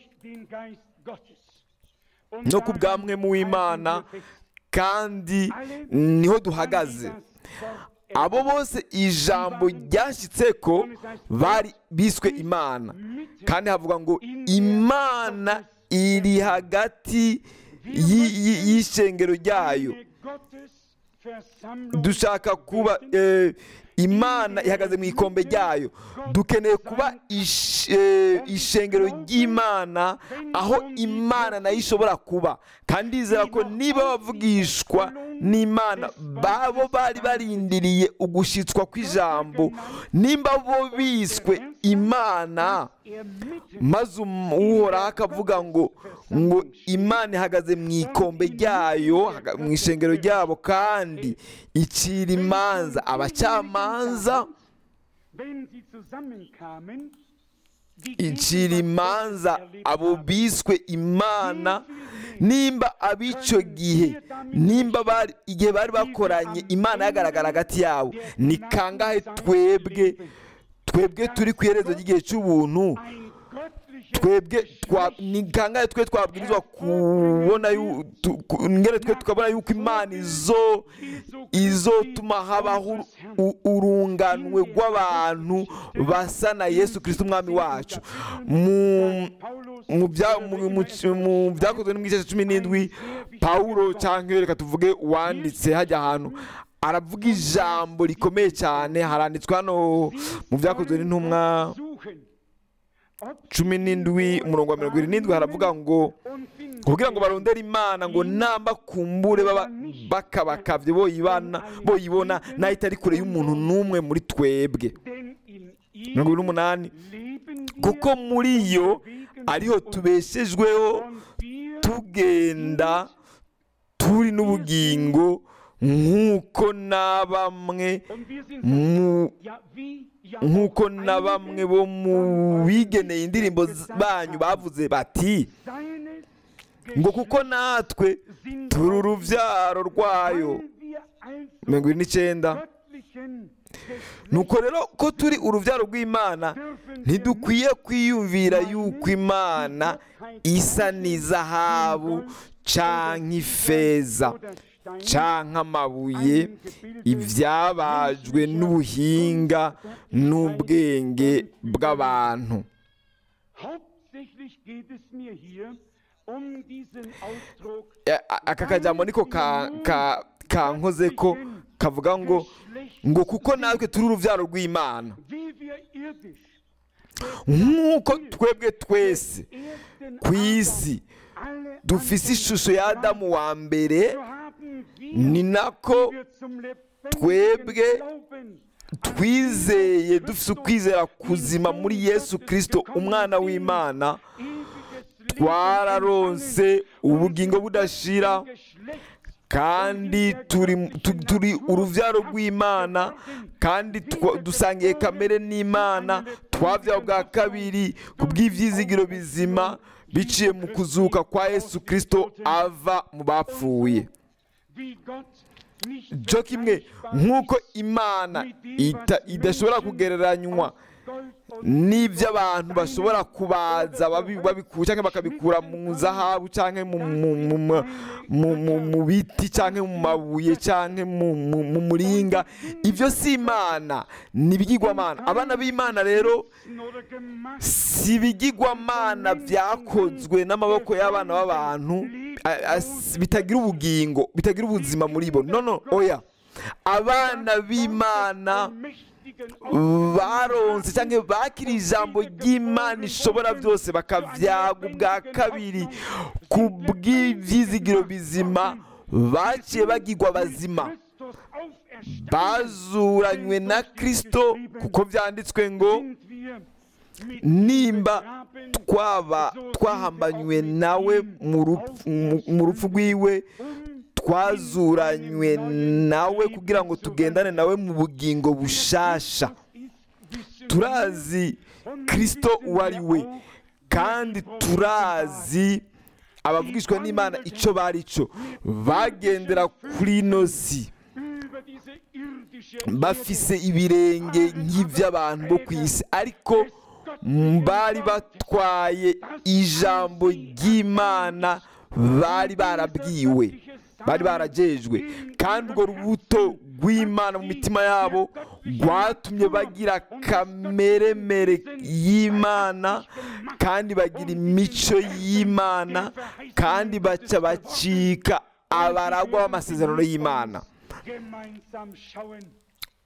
no ku bwamwe mu w'imana kandi niho duhagaze abo bose ijambo ryashyitse ko bari biswe imana kandi havuga ngo imana iri hagati y'ishengero ryayo dushaka kuba imana ihagaze mu ikombe ryayo dukeneye kuba ish- eh, ishengero ry'imana aho imana nayo ishobora kuba kandi ndizera ko niba bavugishwa n'imana babo bari barindiriye ugushitswa kw'ijambo nimba bo biswe imana maze um- uhoraho akavuga ngo ngo imana ihagaze mu ikombe ryayo haga- mu ishengero ryabo kandi icira imanza abacamanza icira imanza abo biswe imana nimba ab'icyo gihe nimba bari igihe bari bakoranye imana yagaragara hagati yabo ni kangahe twebwe twebwe turi ku iherezo ry'igihe cy'ubuntu twebwe twa- ni kangahe twe twabwirizwa kubona yu- tu- ku- ngere twe tukabona yuko imana izo izotuma habaho u- urunganwe rw'abantu basa na yesu kirisito umwami wacu mu mu bya- mu- mu- mu byakozwe no mu gice cya cumi n'indwi pawulo cyangwa reka tuvuge uwanditse hajya ahantu aravuga ijambo rikomeye cyane haranditswe hano mu byakozwe n'intumwa cumi n'indwi umurongo wa mirongo irindwi haravuga ngo kugira ngo barondere imana ngo namba kumbure baba bakabakabye boyibana boyibona nayo itari kure y'umuntu n'umwe muri twebwe mirongo irindwi n'umunani kuko muri yo ariho tubeshejweho tugenda turi n'ubugingo nk'uko na bamwe mu nk'uko na bamwe bo mu bigeneye indirimbo z- banyu bavuze bati ngo kuko natwe turi urubyaro rwayo mirongo irindwi n'icyenda nuko rero ko turi urubyaro rw'imana ntidukwiye kwiyumvira yuko imana isa n'izahabu canke ifeza canke amabuye ibyabajwe n'ubuhinga n'ubwenge bw'abantu Hauptsächlich geht es mir hier um diesen Ausdruck A- a- aka kajambo niko ka- ka- kankoze ko kavuga ngo ngo kuko natwe turi urubyaro rw'imana wie wir irdisch nk'uko twebwe twese ersten ku isi alle dufise ishusho ya adamu wa mbere so haben wir, ni nako wir zum twebwe lebendigen Glauben twizeye dufite ukwizera kuzima muri yesu kirisito umwana w'imana ewiges Leben twararonse ubugingo budashira Geschlecht kandi turi tu- turi urubyaro rw'imana kandi twa- dusangiye kamere n'imana twabyawe bwa kabiri ku bw'ibyizigiro bizima biciye mu kuzuka kwa yesu kirisito ava mu bapfuye wie Gott nicht byo kimwe nk'uko imana ita- idashobora kugereranywa Gold und n'ibyo abantu bashobora kubaza babi- babikura cyangwa bakabikura mu zahabu cyangwa mu- mu- mu- mu- mu- mu- mu biti cyangwa mu mabuye cyangwa mu- mu mu muringa ibyo si imana ni ibigirwamana abana b'imana rero oder gemacht si ibigirwamana byakozwe n'amaboko y'abana b'abantu a- a- bitagira ubugingo bitagira ubuzima muri bo no no oya abana b'imana mächtigen baronse cyangwa bakiriye ijambo ry'imana ishobora byose bakabyaga ubwa kabiri ku bw'ibyizigiro bizima baciye bagirwa bazima Christus auferstanden bazuranywe na kirisito kuko byanditswe ngo sind wir mit nimba begraben, twaba twahambanywe nawe mu rupfu- mu- mu rupfu rwiwe um twazuranywe nawe kugira ngo tugendane nawe mu bugingo bushasha turazi kirisito uwo ari we kandi turazi abavugishwa n'imana icyo bari cyo bagendera kuri ino si über diese irdische bafise ibirenge nk'iby'abantu bo ku isi ariko bari batwaye ijambo ry'imana bari barabwiwe bari barajejwe kandi urwo rubuto rw'imana mu mitima yabo rwatumye bagira kameremere y'imana kandi bagira imico y'imana kandi baca bacika abaragwa b'amasezerano y'imana gemeinsam schauen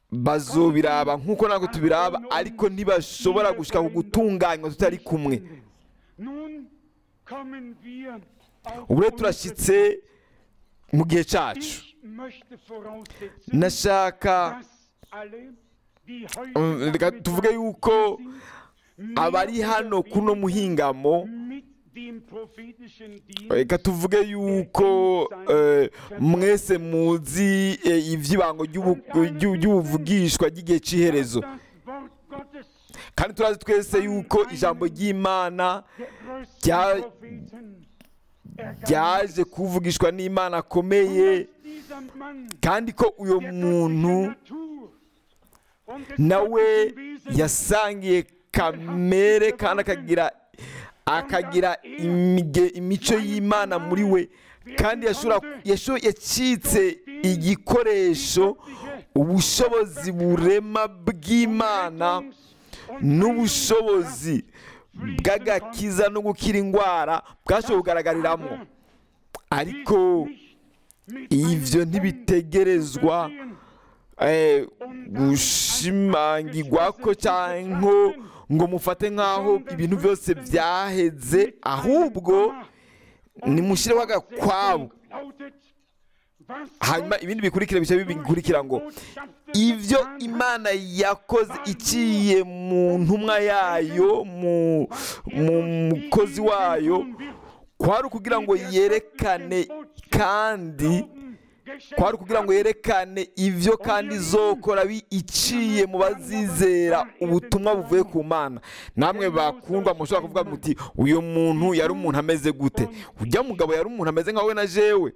bazobiraba nk'uko natwe tubiraba ariko ntibashobora gushika ku gutunganywa tutari kumwe Nun kommen wir auf ubu rero turashyitse mu gihe cyacu Ich möchte voraussetzen, nashaka dass alle, die Mm, heute reka tuvuge yuko sind, abari hano kuno muhingamo mit dem prophetischen Dienst reka tuvuge yuko eh, mwese muzi eh, iby'ibango ry'ubu- ry'u- ry'ubuvugishwa ry'igihe cy'iherezo das Wort Gottes, kandi turazi twese yuko ijambo ry'imana der größten Rya- Propheten, ryaje kuvugishwa n'imana akomeye dass dieser Mann kandi ko uyu der muntu göttlichen Natur und des nawe göttlichen Wesens yasangiye kamere kandi akagira akagira imige- imico y'imana muri we kandi yashobora yasho- yacitse igikoresho ubushobozi burema bw'imana n'ubushobozi bw'agakiza no gukira indwara bwashoboye kugaragariramo ariko ivyo ntibitegerezwa eh, gushimangirwa ko cyangwa ngo mufate nk'aho ibintu byose byaheze ahubwo nimushyireho agakwabo hanyuma ibindi bikurikira bice bikurikira ngo ibyo imana yakoze iciye mu ntumwa yayo mu mu mukozi wayo kwari ukugira ngo yerekane kandi kwari ukugira ngo yerekane ibyo kandi izokora bi- iciye mu bazizera ubutumwa buvuye ku mana namwe bakundwa mushobora kuvuga muti uyu muntu yari umuntu ameze gute ujya mugabo yari umuntu ameze nka we na jewe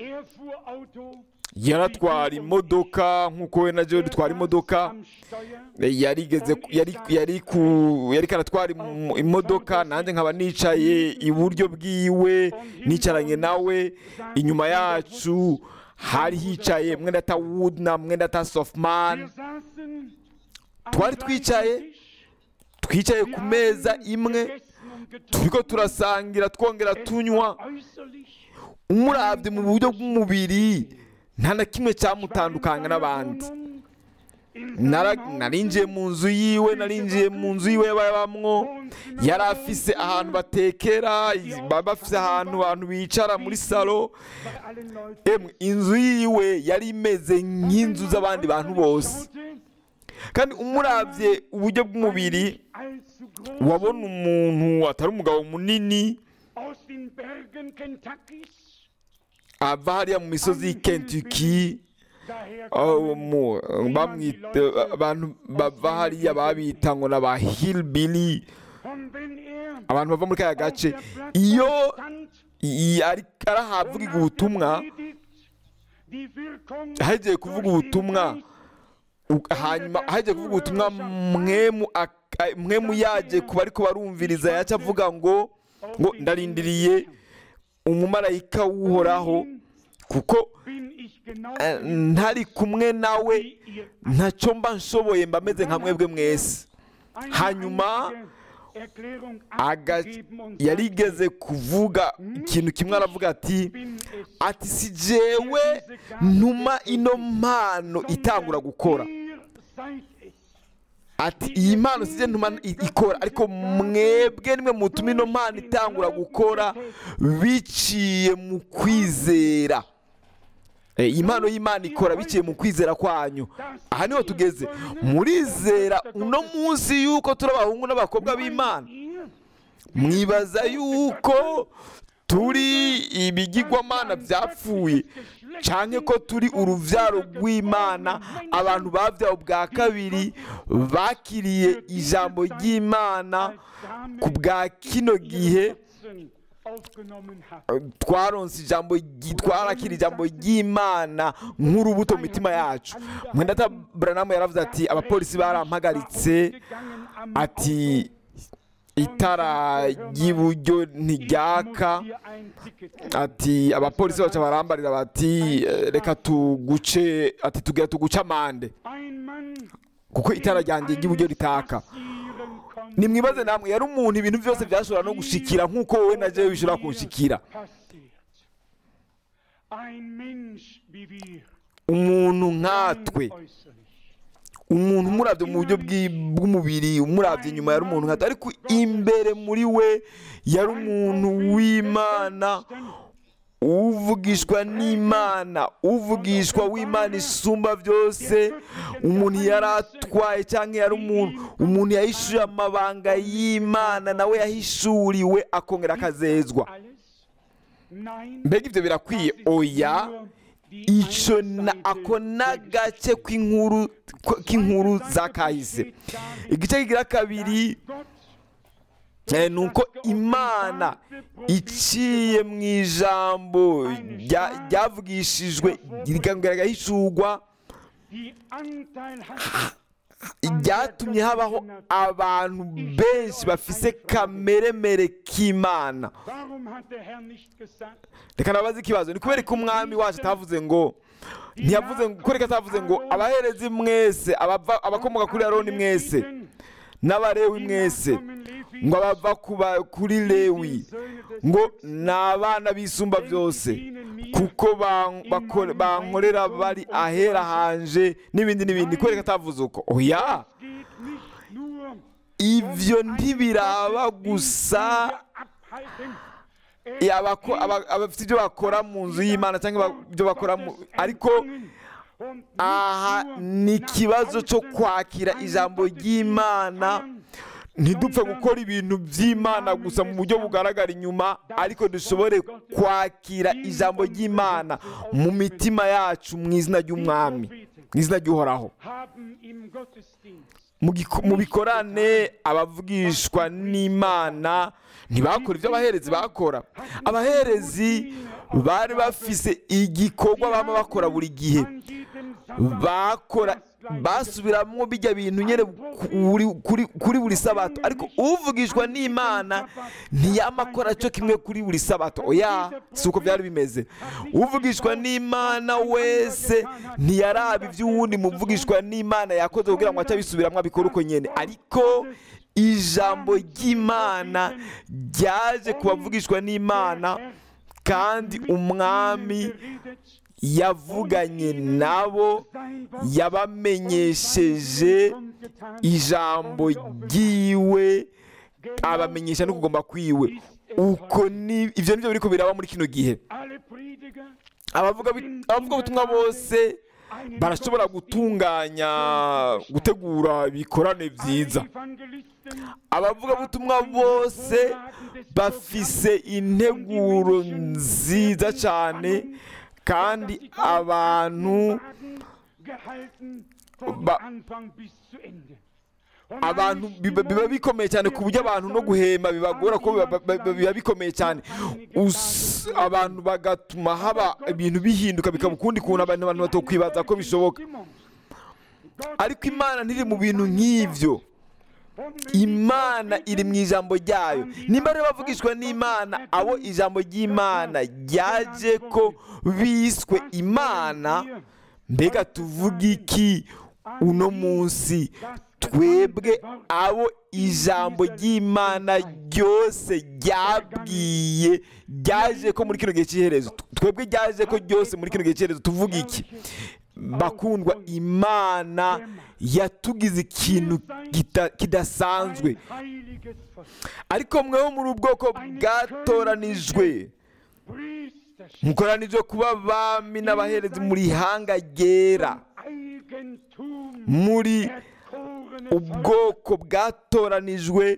yaratwara imodoka nk'uko we na jewe dutwara imodoka yarigeze ku- yari yari ku yari karatwara im- imodoka nanjye nkaba nicaye iburyo bwiwe nicaranye nawe inyuma yacu hari hicaye mwenda ta wood na mwenda ta softman twari twicaye twicaye ku meza imwe turiko turasangira twongera tunywa umurabye mu buryo bw'umubiri nta na kimwe cyamutandukanya n'abandi Nara- narinjiye mu nzu yiwe narinjiye mu nzu yiwe babamwo yari afise ahantu batekera baba bafise ahantu abantu bicara muri salo emwe inzu yiwe yari imeze nk'inzu z'abandi bantu bose kandi umurabye uburyo bw'umubiri wabona umuntu atari umugabo munini ava hariya mu misozi y'i Kentucky aho mu- bamwita abantu bava hariya babita ngo ni aba hillbilly abantu bava muri kaya gace iyo i- ari arahavuga ubutumwa hagiye kuvuga ubutumwa u- hanyuma hagiye kuvuga ubutumwa mwemu ak- mwemu yaje kuba ariko barumviriza yaca avuga ngo ngo ndarindiriye umumarayika w'uhoraho kuko eh, ntari kumwe nawe ntacyo mba nshoboye mba meze nka mwebwe mwese hanyuma aga- yarigeze kuvuga ikintu kimwe aravuga ati ati si jewe ntuma ino mpano itangura gukora ati iyi mpano sije ntuma i- ikora ariko mwebwe nimwe mutuma ino mpano itangura gukora biciye mu kwizera Eh, iyi mpano y'imana ikora biciye mu kwizera kwanyu aha niho tugeze murizera uno munsi yuko turi abahungu n'abakobwa b'imana mwibaza yuko turi ibigirwamana byapfuye cyane ko turi urubyaro rw'imana abantu babyawe bwa kabiri bakiriye ijambo ry'imana ku bwa kino gihe twaronse ijambo ry- twarakira ijambo ry'imana nk'urubuto mu mitima yacu mwenda buranamu yaravuze ati abapolisi barampagaritse ati itara ry'iburyo ntiryaka ati abapolisi baca barambarira bati "Eh, reka tuguce ati tugira tuguce amande kuko itara ryanjye ry'iburyo ritaka nimwibaze namwe yari umuntu ibintu byose byashobora no gushikira nk'uko wowe na jewe bishobora kunshikira umuntu nkatwe umuntu umurabye mu buryo bw'i- bw'umubiri umurabye inyuma yari umuntu nkato ariko imbere muri we yari umuntu w'imana uvugishwa n'imana uvugishwa w'imana isumba byose umuntu yari atwaye cyangwa yari umuntu umuntu yahishuye amabanga y'imana nawe yahishuriwe akongera akazezwa mbega ibyo birakwiye oya icyo na ako n'agace k'inkuru k'inkuru za kahise igice kigira kabiri Eh, ni uko imana iciye mu ijambo rya- ryavugishijwe rikongera rigahishurwa ryatumye habaho abantu benshi bafise kameremere k'imana reka nabaze ikibazo ni kubera ko umwami wacu atavuze ngo ntiyavuze ngo kubera ko atavuze ngo abaherezi mwese abava- abakomoka kuri aroni mwese n'abarewi mwese ngo abava kuba- kuri lewi ngo ni abana bisumba byose kuko ban- bakore- bankorera bari ahera hanje n'ibindi n'ibindi kubera ko atavuze uko oya ibyo ntibiraba gusa abako- aba- abafite ibyo bakora mu nzu y'imana cyangwa ba- ibyo bakora mu ariko aha ni ikibazo cyo kwakira ijambo ry'imana ntidupfe gukora ibintu by'imana gusa mu buryo bugaragara inyuma ariko dushobore kwakira ijambo ry'imana mu mitima yacu mu izina ry'umwami mu izina ry'uhoraho mu giko- mu bikorane abavugishwa n'imana ntibakora ibyo abaherezi bakora abaherezi bari bafise igikorwa baba bakora buri gihe bakora basubiramo bijya bintu nyine kuri- kuri kuri buri sabato ariko uvugishwa n'imana ntiyama akora cyo kimwe kuri buri sabato oya si uko byari bimeze uvugishwa n'imana wese ntiyaraba iby'uwundi muvugishwa n'imana yakoze kugira ngo ace abisubiramo abikore uko nyine ariko ijambo ry'imana ryaje ku bavugishwa n'imana kandi umwami yavuganye nabo yabamenyesheje ijambo ryiwe abamenyesha no kugomba kwiwe uko ni ibyo nibyo biriko biraba muri kino gihe abavuga abavugabutumwa bose barashobora gutunganya gutegura ibikorane byiza abavugabutumwa bose bafise integuro nziza cyane kandi abantu ba- abantu biba biba bikomeye cyane ku buryo abantu no guhema bibagora ko biba- biba biba bikomeye cyane Us- abantu bagatuma haba ibintu bihinduka bikaba ukundi kuntu abantu abantu batokwibaza ko bishoboka ariko imana ntiri mu bintu nk'ibyo imana iri mu ijambo ryayo nimba rero bavugishwa n'imana abo ijambo ry'imana ryaje ko biswe imana mbega tuvuga iki uno munsi twebwe abo ijambo ry'imana ryose ryabwiye ryaje ko muri kino gihe cy'iherezo twebwe ryaje ko ryose muri kino gihe cy'iherezo tuvuga iki bakundwa imana yatugize ikintu kita- kidasanzwe ariko mweho muri ubwoko bwatoranijwe mukoranijwe kuba abami n'abaherezi muri ihanga ryera muri ubwoko bwatoranijwe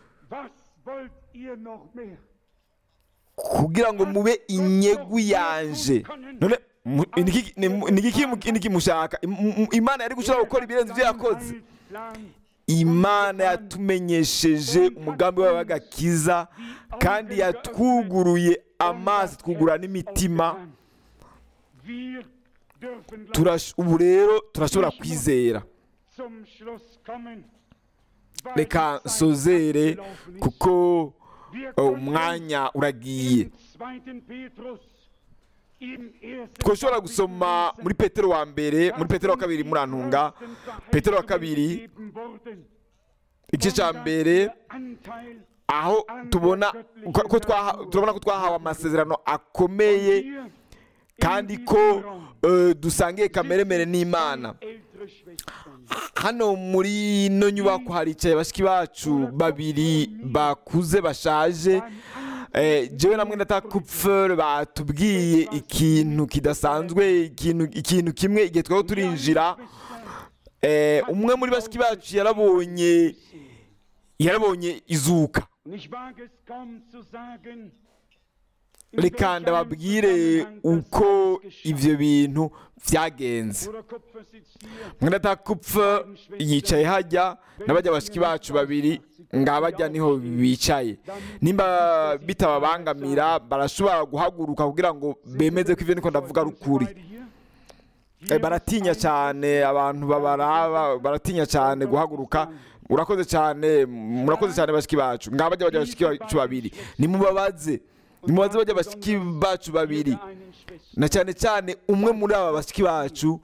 kugira ngo mube inyegu yanje none mu- ni iki- ni mu- ni iki mu- ni iki mushaka Im- im- imana yari gushobora gukora ibirenze ibyo yakoze imana yatumenyesheje umugambi wawe w'agakiza kandi yatwuguruye amaso twugurura n'imitima Turash- ubu rero turashobora kwizera reka nsozere kuko uh, umwanya uragiye twashobora gusoma muri petero wa mbere muri petero wa kabiri murantunga petero wa kabiri igice cya mbere aho tubona ko ko twaha- turabona ko twahawe amasezerano akomeye kandi ko eh, dusangiye kameremere n'imana hano muri ino nyubako haricaye bashiki bacu babiri bakuze bashaje Eh, jewe namwe ndatakupfer batubwiye ikintu kidasanzwe ikintu ikintu kimwe igihe twari turinjira eh, umwe muri bashiki bacu yarabonye yarabonye izuka Und ich wage es kaum zu sagen, in reka welch ndababwire einem Zusammenhang das uko alles geschah. ivyo bintu vyagenze Bruder Kupfer sitzt hier. mwendatakupfa yicaye hajya n'abajya bashiki bacu babiri ngabajya niho bicaye nimba bitababangamira barashobora guhaguruka kugira ngo bemeze ko ivyo niko ndavuga ari ukuri Beide hier? Eh, baratinya cyane abantu babaraba baratinya cyane guhaguruka urakoze cyane murakoze cyane bashiki bacu ngabajya bajya bashiki bacu babiri nimubabaze nimubaze bajya bashiki bacu babiri Jeder einen Schwester. na cyane cyane umwe muri aba bashiki bacu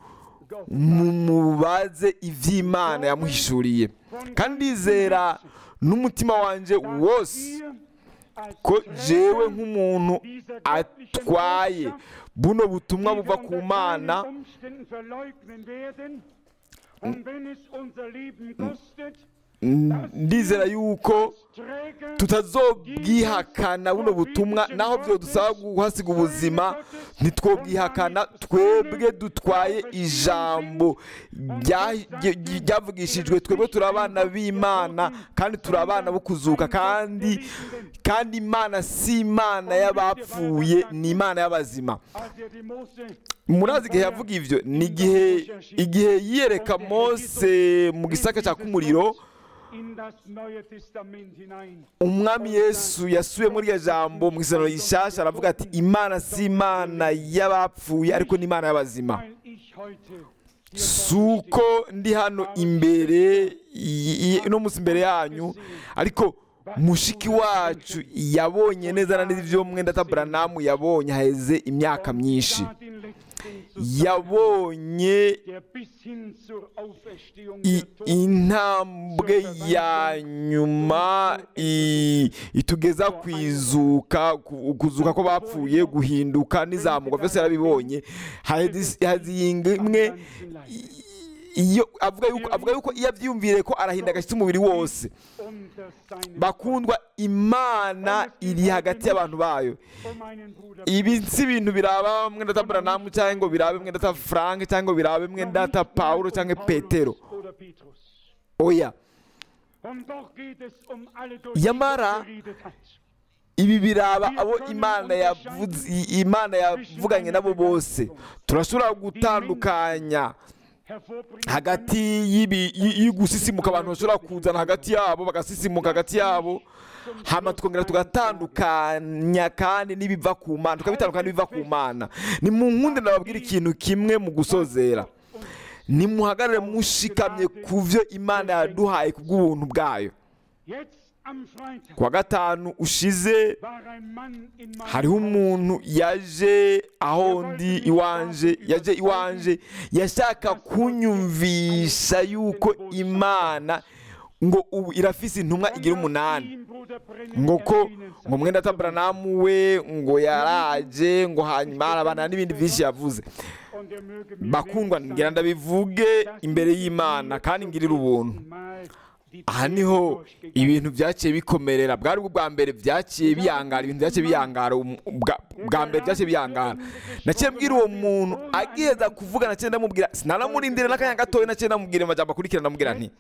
mumubaze iby'imana yamuhishuriye kandi ndizera n'umutima wanjye wose Hier als ko Träger jewe nk'umuntu dieser göttlichen atwaye Botschaft, buno butumwa die buva wir ku unter mana keinen Umständen verleugnen werden. Und wenn es unser Leben kostet, ndizera yuko als Träger tutazobwihakana buno butumwa naho byo dusaba guhasiga ubuzima ntitwobwihakana twebwe dutwaye ijambo rya- rya- ryavugishijwe twebwe turi abana b'imana kandi turi abana bo kuzuka kandi kandi imana si imana y'abapfuye ni imana y'abazima als er die Mose murazi igihe yavuga ivyo ni igihe igihe yiyereka mose mu gisaka cya kumuriro in das Neue Testament hinein. umwami yesu yasuye muri iryo jambo mu isano rishasha aravuga ati imana si imana y'abapfuye ariko ni imana y'abazima Weil ich heute hier si uko ndi hano imbere y- y- uno munsi imbere yanyu ariko mushiki wacu yabonye neza na neza ibyo mwenda taburanamu yabonye haheze imyaka myinshi sah den letzten Zusammenhang, yabonye der bis hin zur Auferstehung i- der Toten intambwe ya nyuma i- itugeza ku izuka ku- kuzuka ko bapfuye guhinduka n'izamuka byose yarabibonye Hahezi- hazinga imwe i- iyo avuga yuko avuga yuko iyo abyiyumvire ko arahinda agashyitsi umubiri wose unter seinen bakundwa imana iri hagati y'abantu bayo um einen Bruder ibi si ibintu biraba mwenda ta buranamu cyangwa ngo birabe mwenda ta frank cyangwa ngo birabe mwenda ta paulo cyangwa petero oder Petrus. oya Und doch geht es um alle, durch die Yamara, Gott geredet hat. ibi biraba abo imana yavuze i- imana yavuganye nabo bose turashobora gutandukanya Hervorbringen hagati y'ibi- y- y'ugusisimuka abantu bashobora kuzana hagati yabo bagasisimuka hagati yabo hama tukongera tugatandukanya kandi n'ibiva ku mana tukabitandukanya n'ibiva ku mana ni mu nkundi nababwira ikintu kimwe mu gusozera nimuhagarare mushikamye ku byo imana yaduhaye ku bw'ubuntu bwayo Jetzt am Freitag ku wa gatanu ushize war ein Mann in meinem hariho Haus. umuntu yaje aho ndi iwanje yaje iwanje yashaka kunyumvisha yuko imana ngo ubu irafise intumwa igira umunani Ihn, Bruder Brennan, ngo ko erwähnen ngo mwenda taburanamu we ngo yaraje ngo hanyuma harabana n'ibindi byinshi yavuze Und er möge mir bakundwa wert ngira sein, ndabivuge dass imbere ich y'imana mir kandi zum ngirira ubuntu letzten Mal die aha Pläne niho durchgegangen ibintu byaciye bikomerera bwari bwo bwa mbere byaciye biyangara ibintu byaciye biyangara um- bwa- bwa mbere byaciye biyangara naciye mbwira uwo muntu agiheza kuvuga naciye ndamubwira sinanamurindire n'akanya gatoya naciye ndamubwira amajambo akurikira ndamubwira nti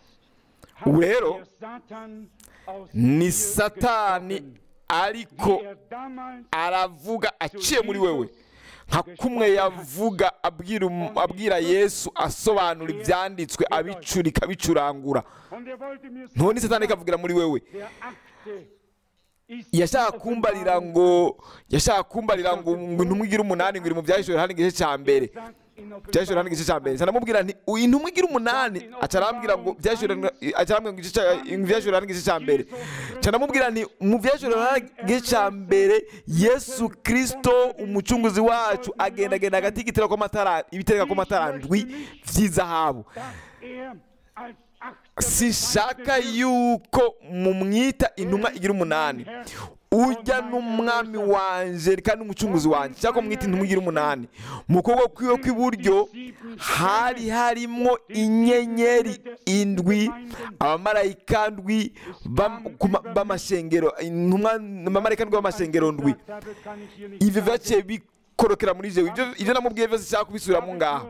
ubu rero der Satan aus ni dir satani gesprochen, ariko wie er damals aravuga aciye muri wewe nka kumwe yavuga abwira um- abwira yesu asobanura ibyanditswe abicurika abicurangura und er wollte mir none satani ikavugira muri wewe der Akte ist yashaka die kumbarira Offenbarung ngo yashaka kumbarira ngo ngo intumwa igira umunani ngo iri mu byahishura hano igice cya mbere sagt in byahishura hano igice cya mbere nsanamubwira nti uyu intumwa igira umunani aca arambwira ngo byahishura aca arambwira ngo igice cya- mu byahishura hano igice cya mbere nsanamubwira nti mu byahishura hano igice cya mbere yesu kirisito umucunguzi wacu agenda agenda hagati y'igitero kw'amatara ibitereka kw'amatara ndwi by'izahabu dass er als achter sinshaka yuko mumwita intumwa igira umunani ujya n'umwami wanje kandi n'umucunguzi wanjye cyangwa mwita intumwira umunani mu kuboko kwiwe kw'iburyo hari harimo inyenyeri indwi abamarayika ndwi bam- ku ma- b'amashengero intumwa abamarayika ndwi b'amashengero ndwi ivyo vyaciye bikorokera muri jewe ivyo ivyo namubwiye vyose nshaka kubisubiramo ngaha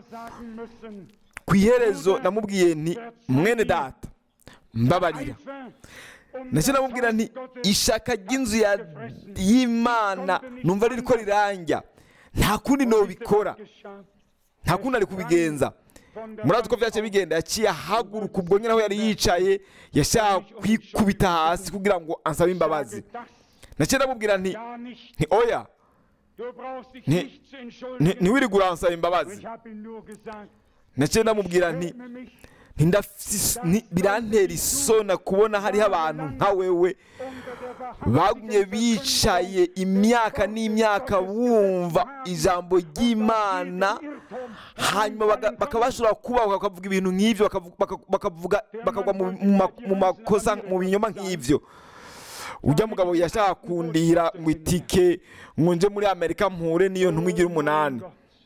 ku iherezo namubwiye nti mwene data mbabarira ndetse namubwira nti ishaka ry'inzu ya y'imana numva ririko rirangya nta kundi nobikora nta kundi ari kubigenza murazi uko vyaciye bigenda yaciye ahaguruka ubwo nyine aho yari yicaye yashaka kwikubita hasi kugira ngo ansabe imbabazi naciye ndamubwira nti nti oya Nti- nti- ntiwirige uransaba imbabazi naciye ndamubwira nti nti ndafise- nti- birantera isona kubona hariho abantu nka wewe bagumye bicaye imyaka n'imyaka bumva ijambo ry'imana hanyuma baga- bakaba bashobora kubaho bakavuga ibintu nk'ibyo bakavu- baka- bakavuga bakagwa mu- mu ma- mu makosa mu binyoma nk'ibyo ujya mugabo yashaka kundihira ngo itike ngo nje muri amerika mpure n'iyo ntumwa igira umunani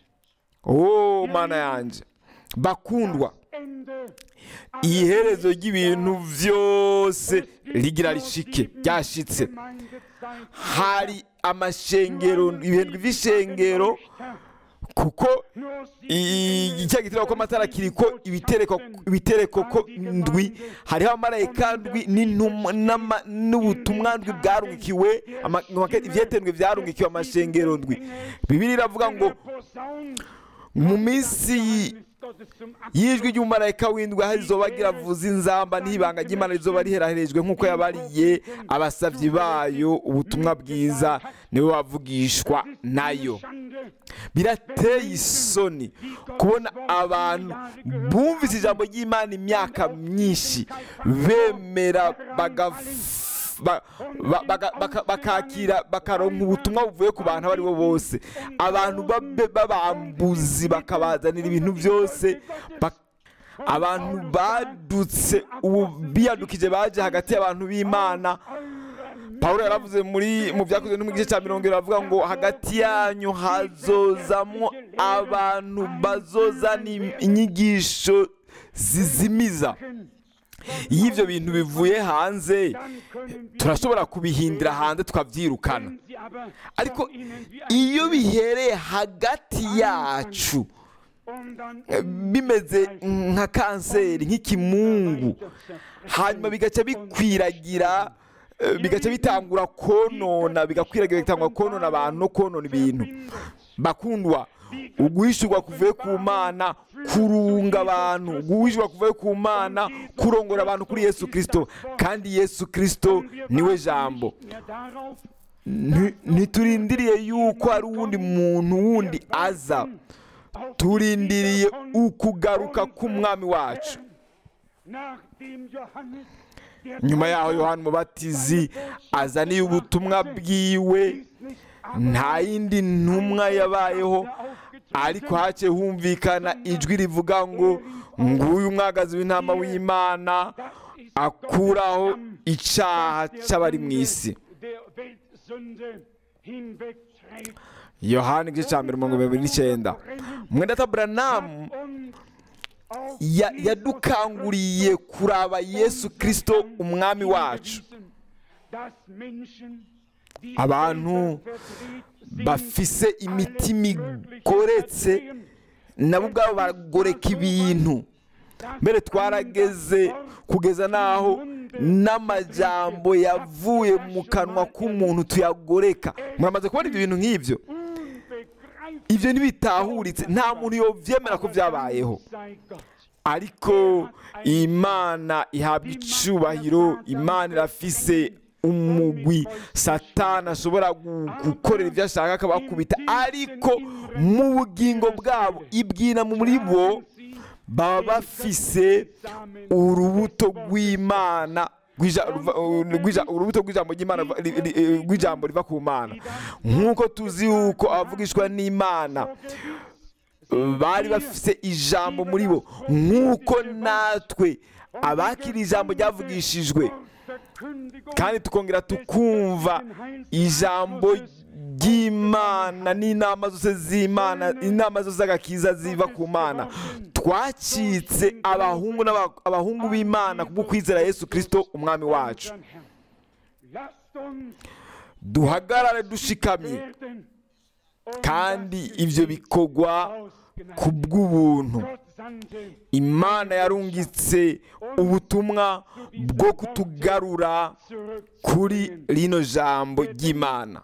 oh mana yanjye bakundwa iherezo ry'ibintu byose rigira rishike ryashitse hari amashengero ibihembwe by'ishengero kuko icya gitera ko amatara kiriko ibitereko ibitereko ko ndwi hariho amarayika ndwi n'intumwa n'ama- n'ubutumwa ndwi bwarungikiwe ama- ama- ivyetendwe vyarungikiwe amashengero ndwi bibiri iravuga ngo mu minsi y'ijwi ry'umumarayika w'indwi aho rizoba riravuza inzamba n'ibanga ry'imana rizoba riheraherejwe nk'uko yabariye abasavyi bayo ubutumwa bwiza niwe wavugishwa nayo birateye isoni kubona abantu bumvise ijambo ry'imana imyaka myinshi bemera bagaf- ba- ba- baga- baka- bakakira bakaronka ubutumwa buvuye ku bantu abo ari bo bose abantu babe- b'abambuzi bakabazanira ibintu byose bak- abantu badutse ubu biyadukije baje hagati y'abantu b'imana pawulo yaravuze muri mu byakozwe no mu gice cya mirongo irindwi aravuga ngo hagati yanyu hazozamwo abantu bazozana inyigisho zizimiza iyo ibyo bintu bivuye hanze turashobora kubihindira hanze tukabyirukana ariko iyo bihereye hagati yacu eh, bimeze nka kanseri nk'ikimungu hanyuma bigaca bikwiragira eh, bigaca bitangura konona bigakwiragira bitangura konona abantu no konona ibintu bakundwa uguhishurwa kuvuye ku mana kurunga abantu uguhishurwa kuvuye ku mana kurongora abantu kuri yesu kirisito kandi yesu kirisito niwe jambo Nti- ntiturindiriye yuko hari uwundi muntu wundi aza turindiriye ukugaruka k'umwami wacu nyuma yaho yohani umubatizi azaniye ubutumwa bwiwe nta yindi ntumwa yabayeho ariko haciye humvikana ijwi rivuga ngo nguyu umwagazi w'intama w'imana akuraho icyaha cy'abari mu isi yohani igice cya mbere mirongo irindwi n'icyenda mwenda buranamu ya- yadukanguriye kuraba yesu kirisito umwami wacu abantu bafise imitima igoretse nabo ubwabo baragoreka ibintu mbere twarageze kugeza n'aho n'amajambo yavuye mu kanwa k'umuntu tuyagoreka muramaze kubona ibyo bintu nk'ibyo ibyo ntibitahuritse nta muntu yobyemera ko byabayeho ariko imana ihabwa icubahiro imana irafise umugwi satani ashobora gu- gukorera ibyo ashaka akabakubita ariko mu bugingo bwabo ibwina muri bo baba bafise urubuto rw'imana rw'ija- ruva- rw'ija- urubuto rw'ijambo ry'imana ruva- ri- ri- rw'ijambo riva ku mana nk'uko tuzi yuko abavugishwa n'imana bari bafise ijambo muri bo nk'uko natwe abakira ijambo ryavugishijwe kandi tukongera tukumva ijambo ry'imana n'inama zose z'imana inama zose z'agakiza ziva ku mana twacitse abahungu n'aba- abahungu b'imana kubwo kwizera yesu kirisito umwami wacu duhagarare dushikamye kandi ibyo bikorwa ku bw'ubuntu imana yarungitse ubutumwa bwo kutugarura kuri rino jambo ry'imana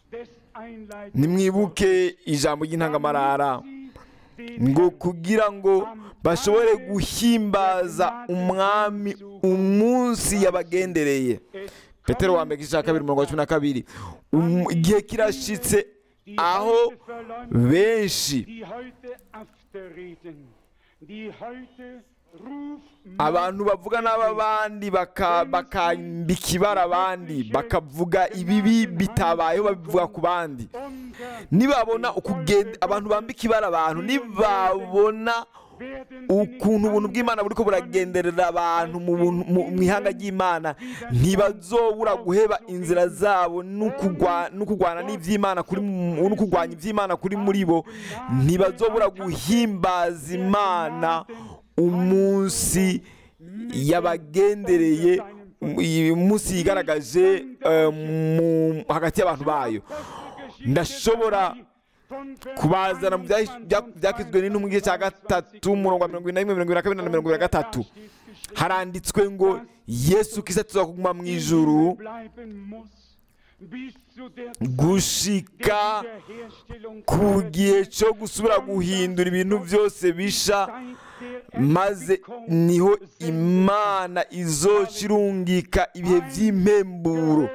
nimwibuke ijambo ry'intangamarara ngo kugira ngo bashobore guhimbaza umwami umunsi yabagendereye petero wa mbere igice cya kabiri umurongo wa cumi na kabiri Um- igihe kirashitse aho benshi abantu bavuga n'ab'abandi baka- bakambika ibara abandi bakavuga ibibi bitabayeho babivuga ku bandi nibabona ukugenda abantu bambika ibara abantu nibabona ukuntu ubuntu bw'imana buri ko buragenderera abantu mu buntu- mu- mu ihanga ry'imana ntibazobura guheba inzira zabo n'ukugwa- n'ukugwana n'iby'imana kuri mu- n'ukugwanya iby'imana kuri muri bo ntibazobura guhimbaza imana umunsi yabagendereye uyu munsi yigaragaje eh, mu- hagati y'abantu bayo ndashobora kubazana mu byahi- bya- byakizwe n'intumwa igice cya gatatu umurongo wa mirongo ine na rimwe mirongo ine na kabiri na mirongo ine na gatatu haranditswe ngo yesu kisa tuzakuguma mu ijuru gushika ku gihe cyo gusubira guhindura ibintu byose bisha maze niho imana izoca irungika ibihe by'impemburo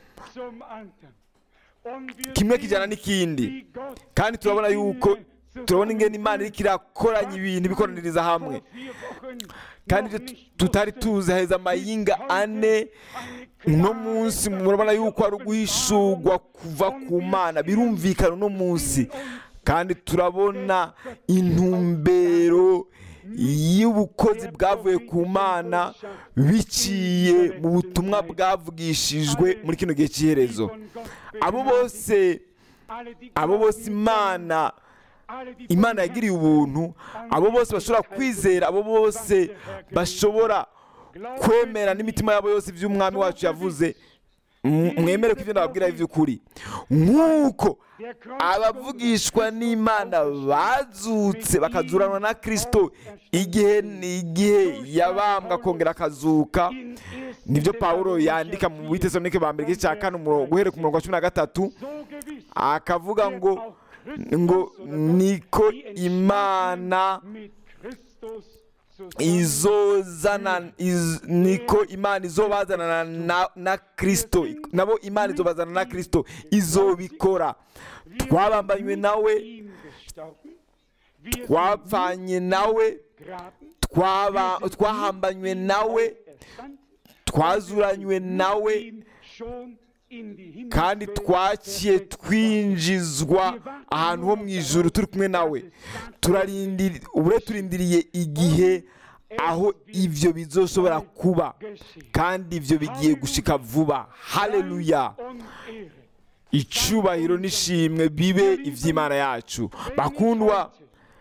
kimwe kijyana n'ikindi kandi turabona yuko turabona ingene imana iriko irakoranya ibintu ibikoraniriza hamwe kandi ibyo tutari tuzi heza amayinga ane uno munsi murabona yuko ari uguhishurwa kuva ku mana birumvikana uno munsi kandi turabona intumbero y'ubukozi bwavuye ku mana biciye mu butumwa bwavugishijwe muri kino gihe cy'iherezo abo bose abo bose imana imana yagiriye ubuntu abo bose bashobora kwizera abo bose bashobora kwemera n'imitima yabo yose iby'umwami wacu yavuze M- mwemere ko ibyo ndababwira ari iby'ukuri nk'uko abavugishwa n'imana bazutse bakazuranwa na kirisito igihe igihe yabambwa akongera akazuka nibyo pawulo yandika mu bitesanike ba mbere igice cya kane umurongo guhera ku murongo wa cumi na gatatu akavuga ngo ngo niko imana izozana iz, niko imana izobazana na, na kristo nabo imana izobazana na kristo izobikora twabambanywe nawe twapfanye nawe twaba twahambanywe nawe twazuranywe nawe kandi twaciye twinjizwa ahantu ho mu ijuru turi kumwe nawe turarindiri ubure turindiriye igihe aho ibyo bizoshobora kuba kandi ibyo bigiye gushika vuba haleluya icubahiro n'ishimwe bibe iby'imana yacu bakundwa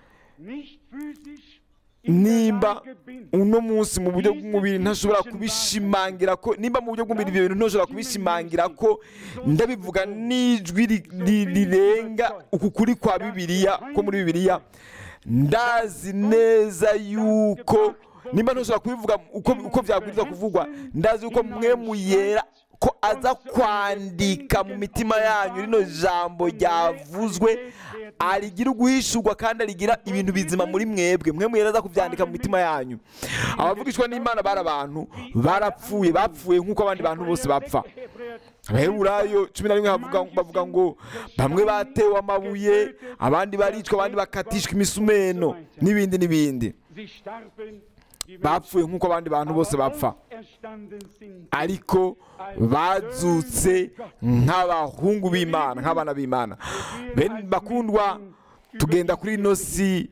nimba uno munsi mu buryo bw'umubiri ntashobora kubishimangira ko nimba mu buryo bw'umubiri ibyo bintu ntashobora kubishimangira ko ndabivuga n'ijwi ri- ri- rirenga uku kuri kwa bibiliya ko muri bibiliya ndazi neza yuko nimba ntashobora kubivuga uko, uko byabwirizwa kuvugwa ndazi yuko mwe muyera ko aza kwandika mu mitima yanyu rino jambo ryavuzwe arigira uguhishurwa kandi arigira ibintu bizima muri mwebwe mwe muyera aza kubyandika mu mitima yanyu abavugishwa n'imana bari abantu barapfuye bapfuye nk'uko abandi bantu bose bapfa abaheburayo cumi na rimwe bavuga- bavuga ngo bamwe batewe amabuye abandi baricwa abandi bakatishwa imisumeno n'ibindi n'ibindi bapfuye nk'uko abandi bantu bose bapfa ariko bazutse nk'abahungu b'imana nk'abana b'imana bene bakundwa tugenda kuri ino si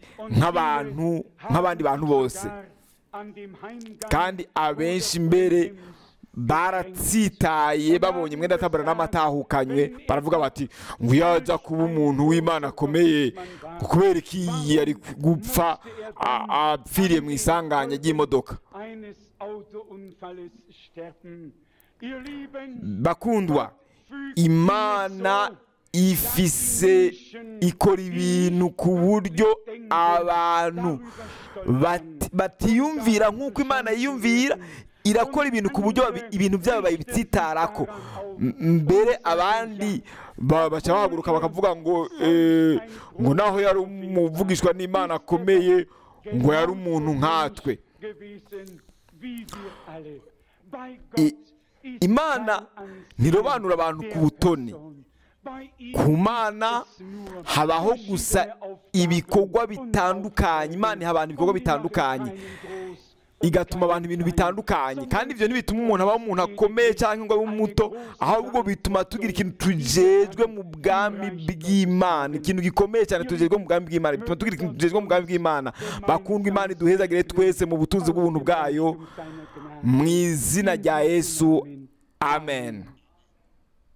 nk'abantu nk'abandi bantu bose kandi abenshi mbere baratsitaye babonye mwenda tabara n'amatahukanywe baravuga bati ngo iyo ajya kuba umuntu w'imana akomeye kubera ko iyi yari gupfa a- apfiriye mu isanganya ry'imodoka eines Autounfalles sterben. Ihr Lieben, bakundwa fügt imana ifise ikora ibintu ku buryo abantu bati- batiyumvira nk'uko imana yiyumvira irakora ibintu ku buryo babi- ibintu byabo babitsitaraho M- mbere abandi ba- baca bahaguruka bakavuga ngo eh, ngo naho yari umuvugishwa n'imana akomeye ngo yari umuntu nkatwe gewesen, wie wir alle. Bei I- Gott ist imana kein Ansehen ntirobanura abantu ku der butoni Person. Bei ihm ku mana ist nur habaho gusa verschiedene Aufgaben ibikorwa und bitandukanye imana iha abantu ibikorwa Und die machen bitandukanye einen groß und igatuma abantu ibintu bitandukanye kandi ibyo ntibituma umuntu aba umuntu akomeye cyangwa ngo abe muto ahubwo bituma tugira ikintu tujejwe mu bwami bw'imana ikintu gikomeye cyane tujejwe mu bwami bw'imana bituma tugira ikintu tujejwe mu bwami bw'imana bakundwa imana iduhezagire twese mu butunzi bw'ubuntu bwayo mu izina rya yesu amen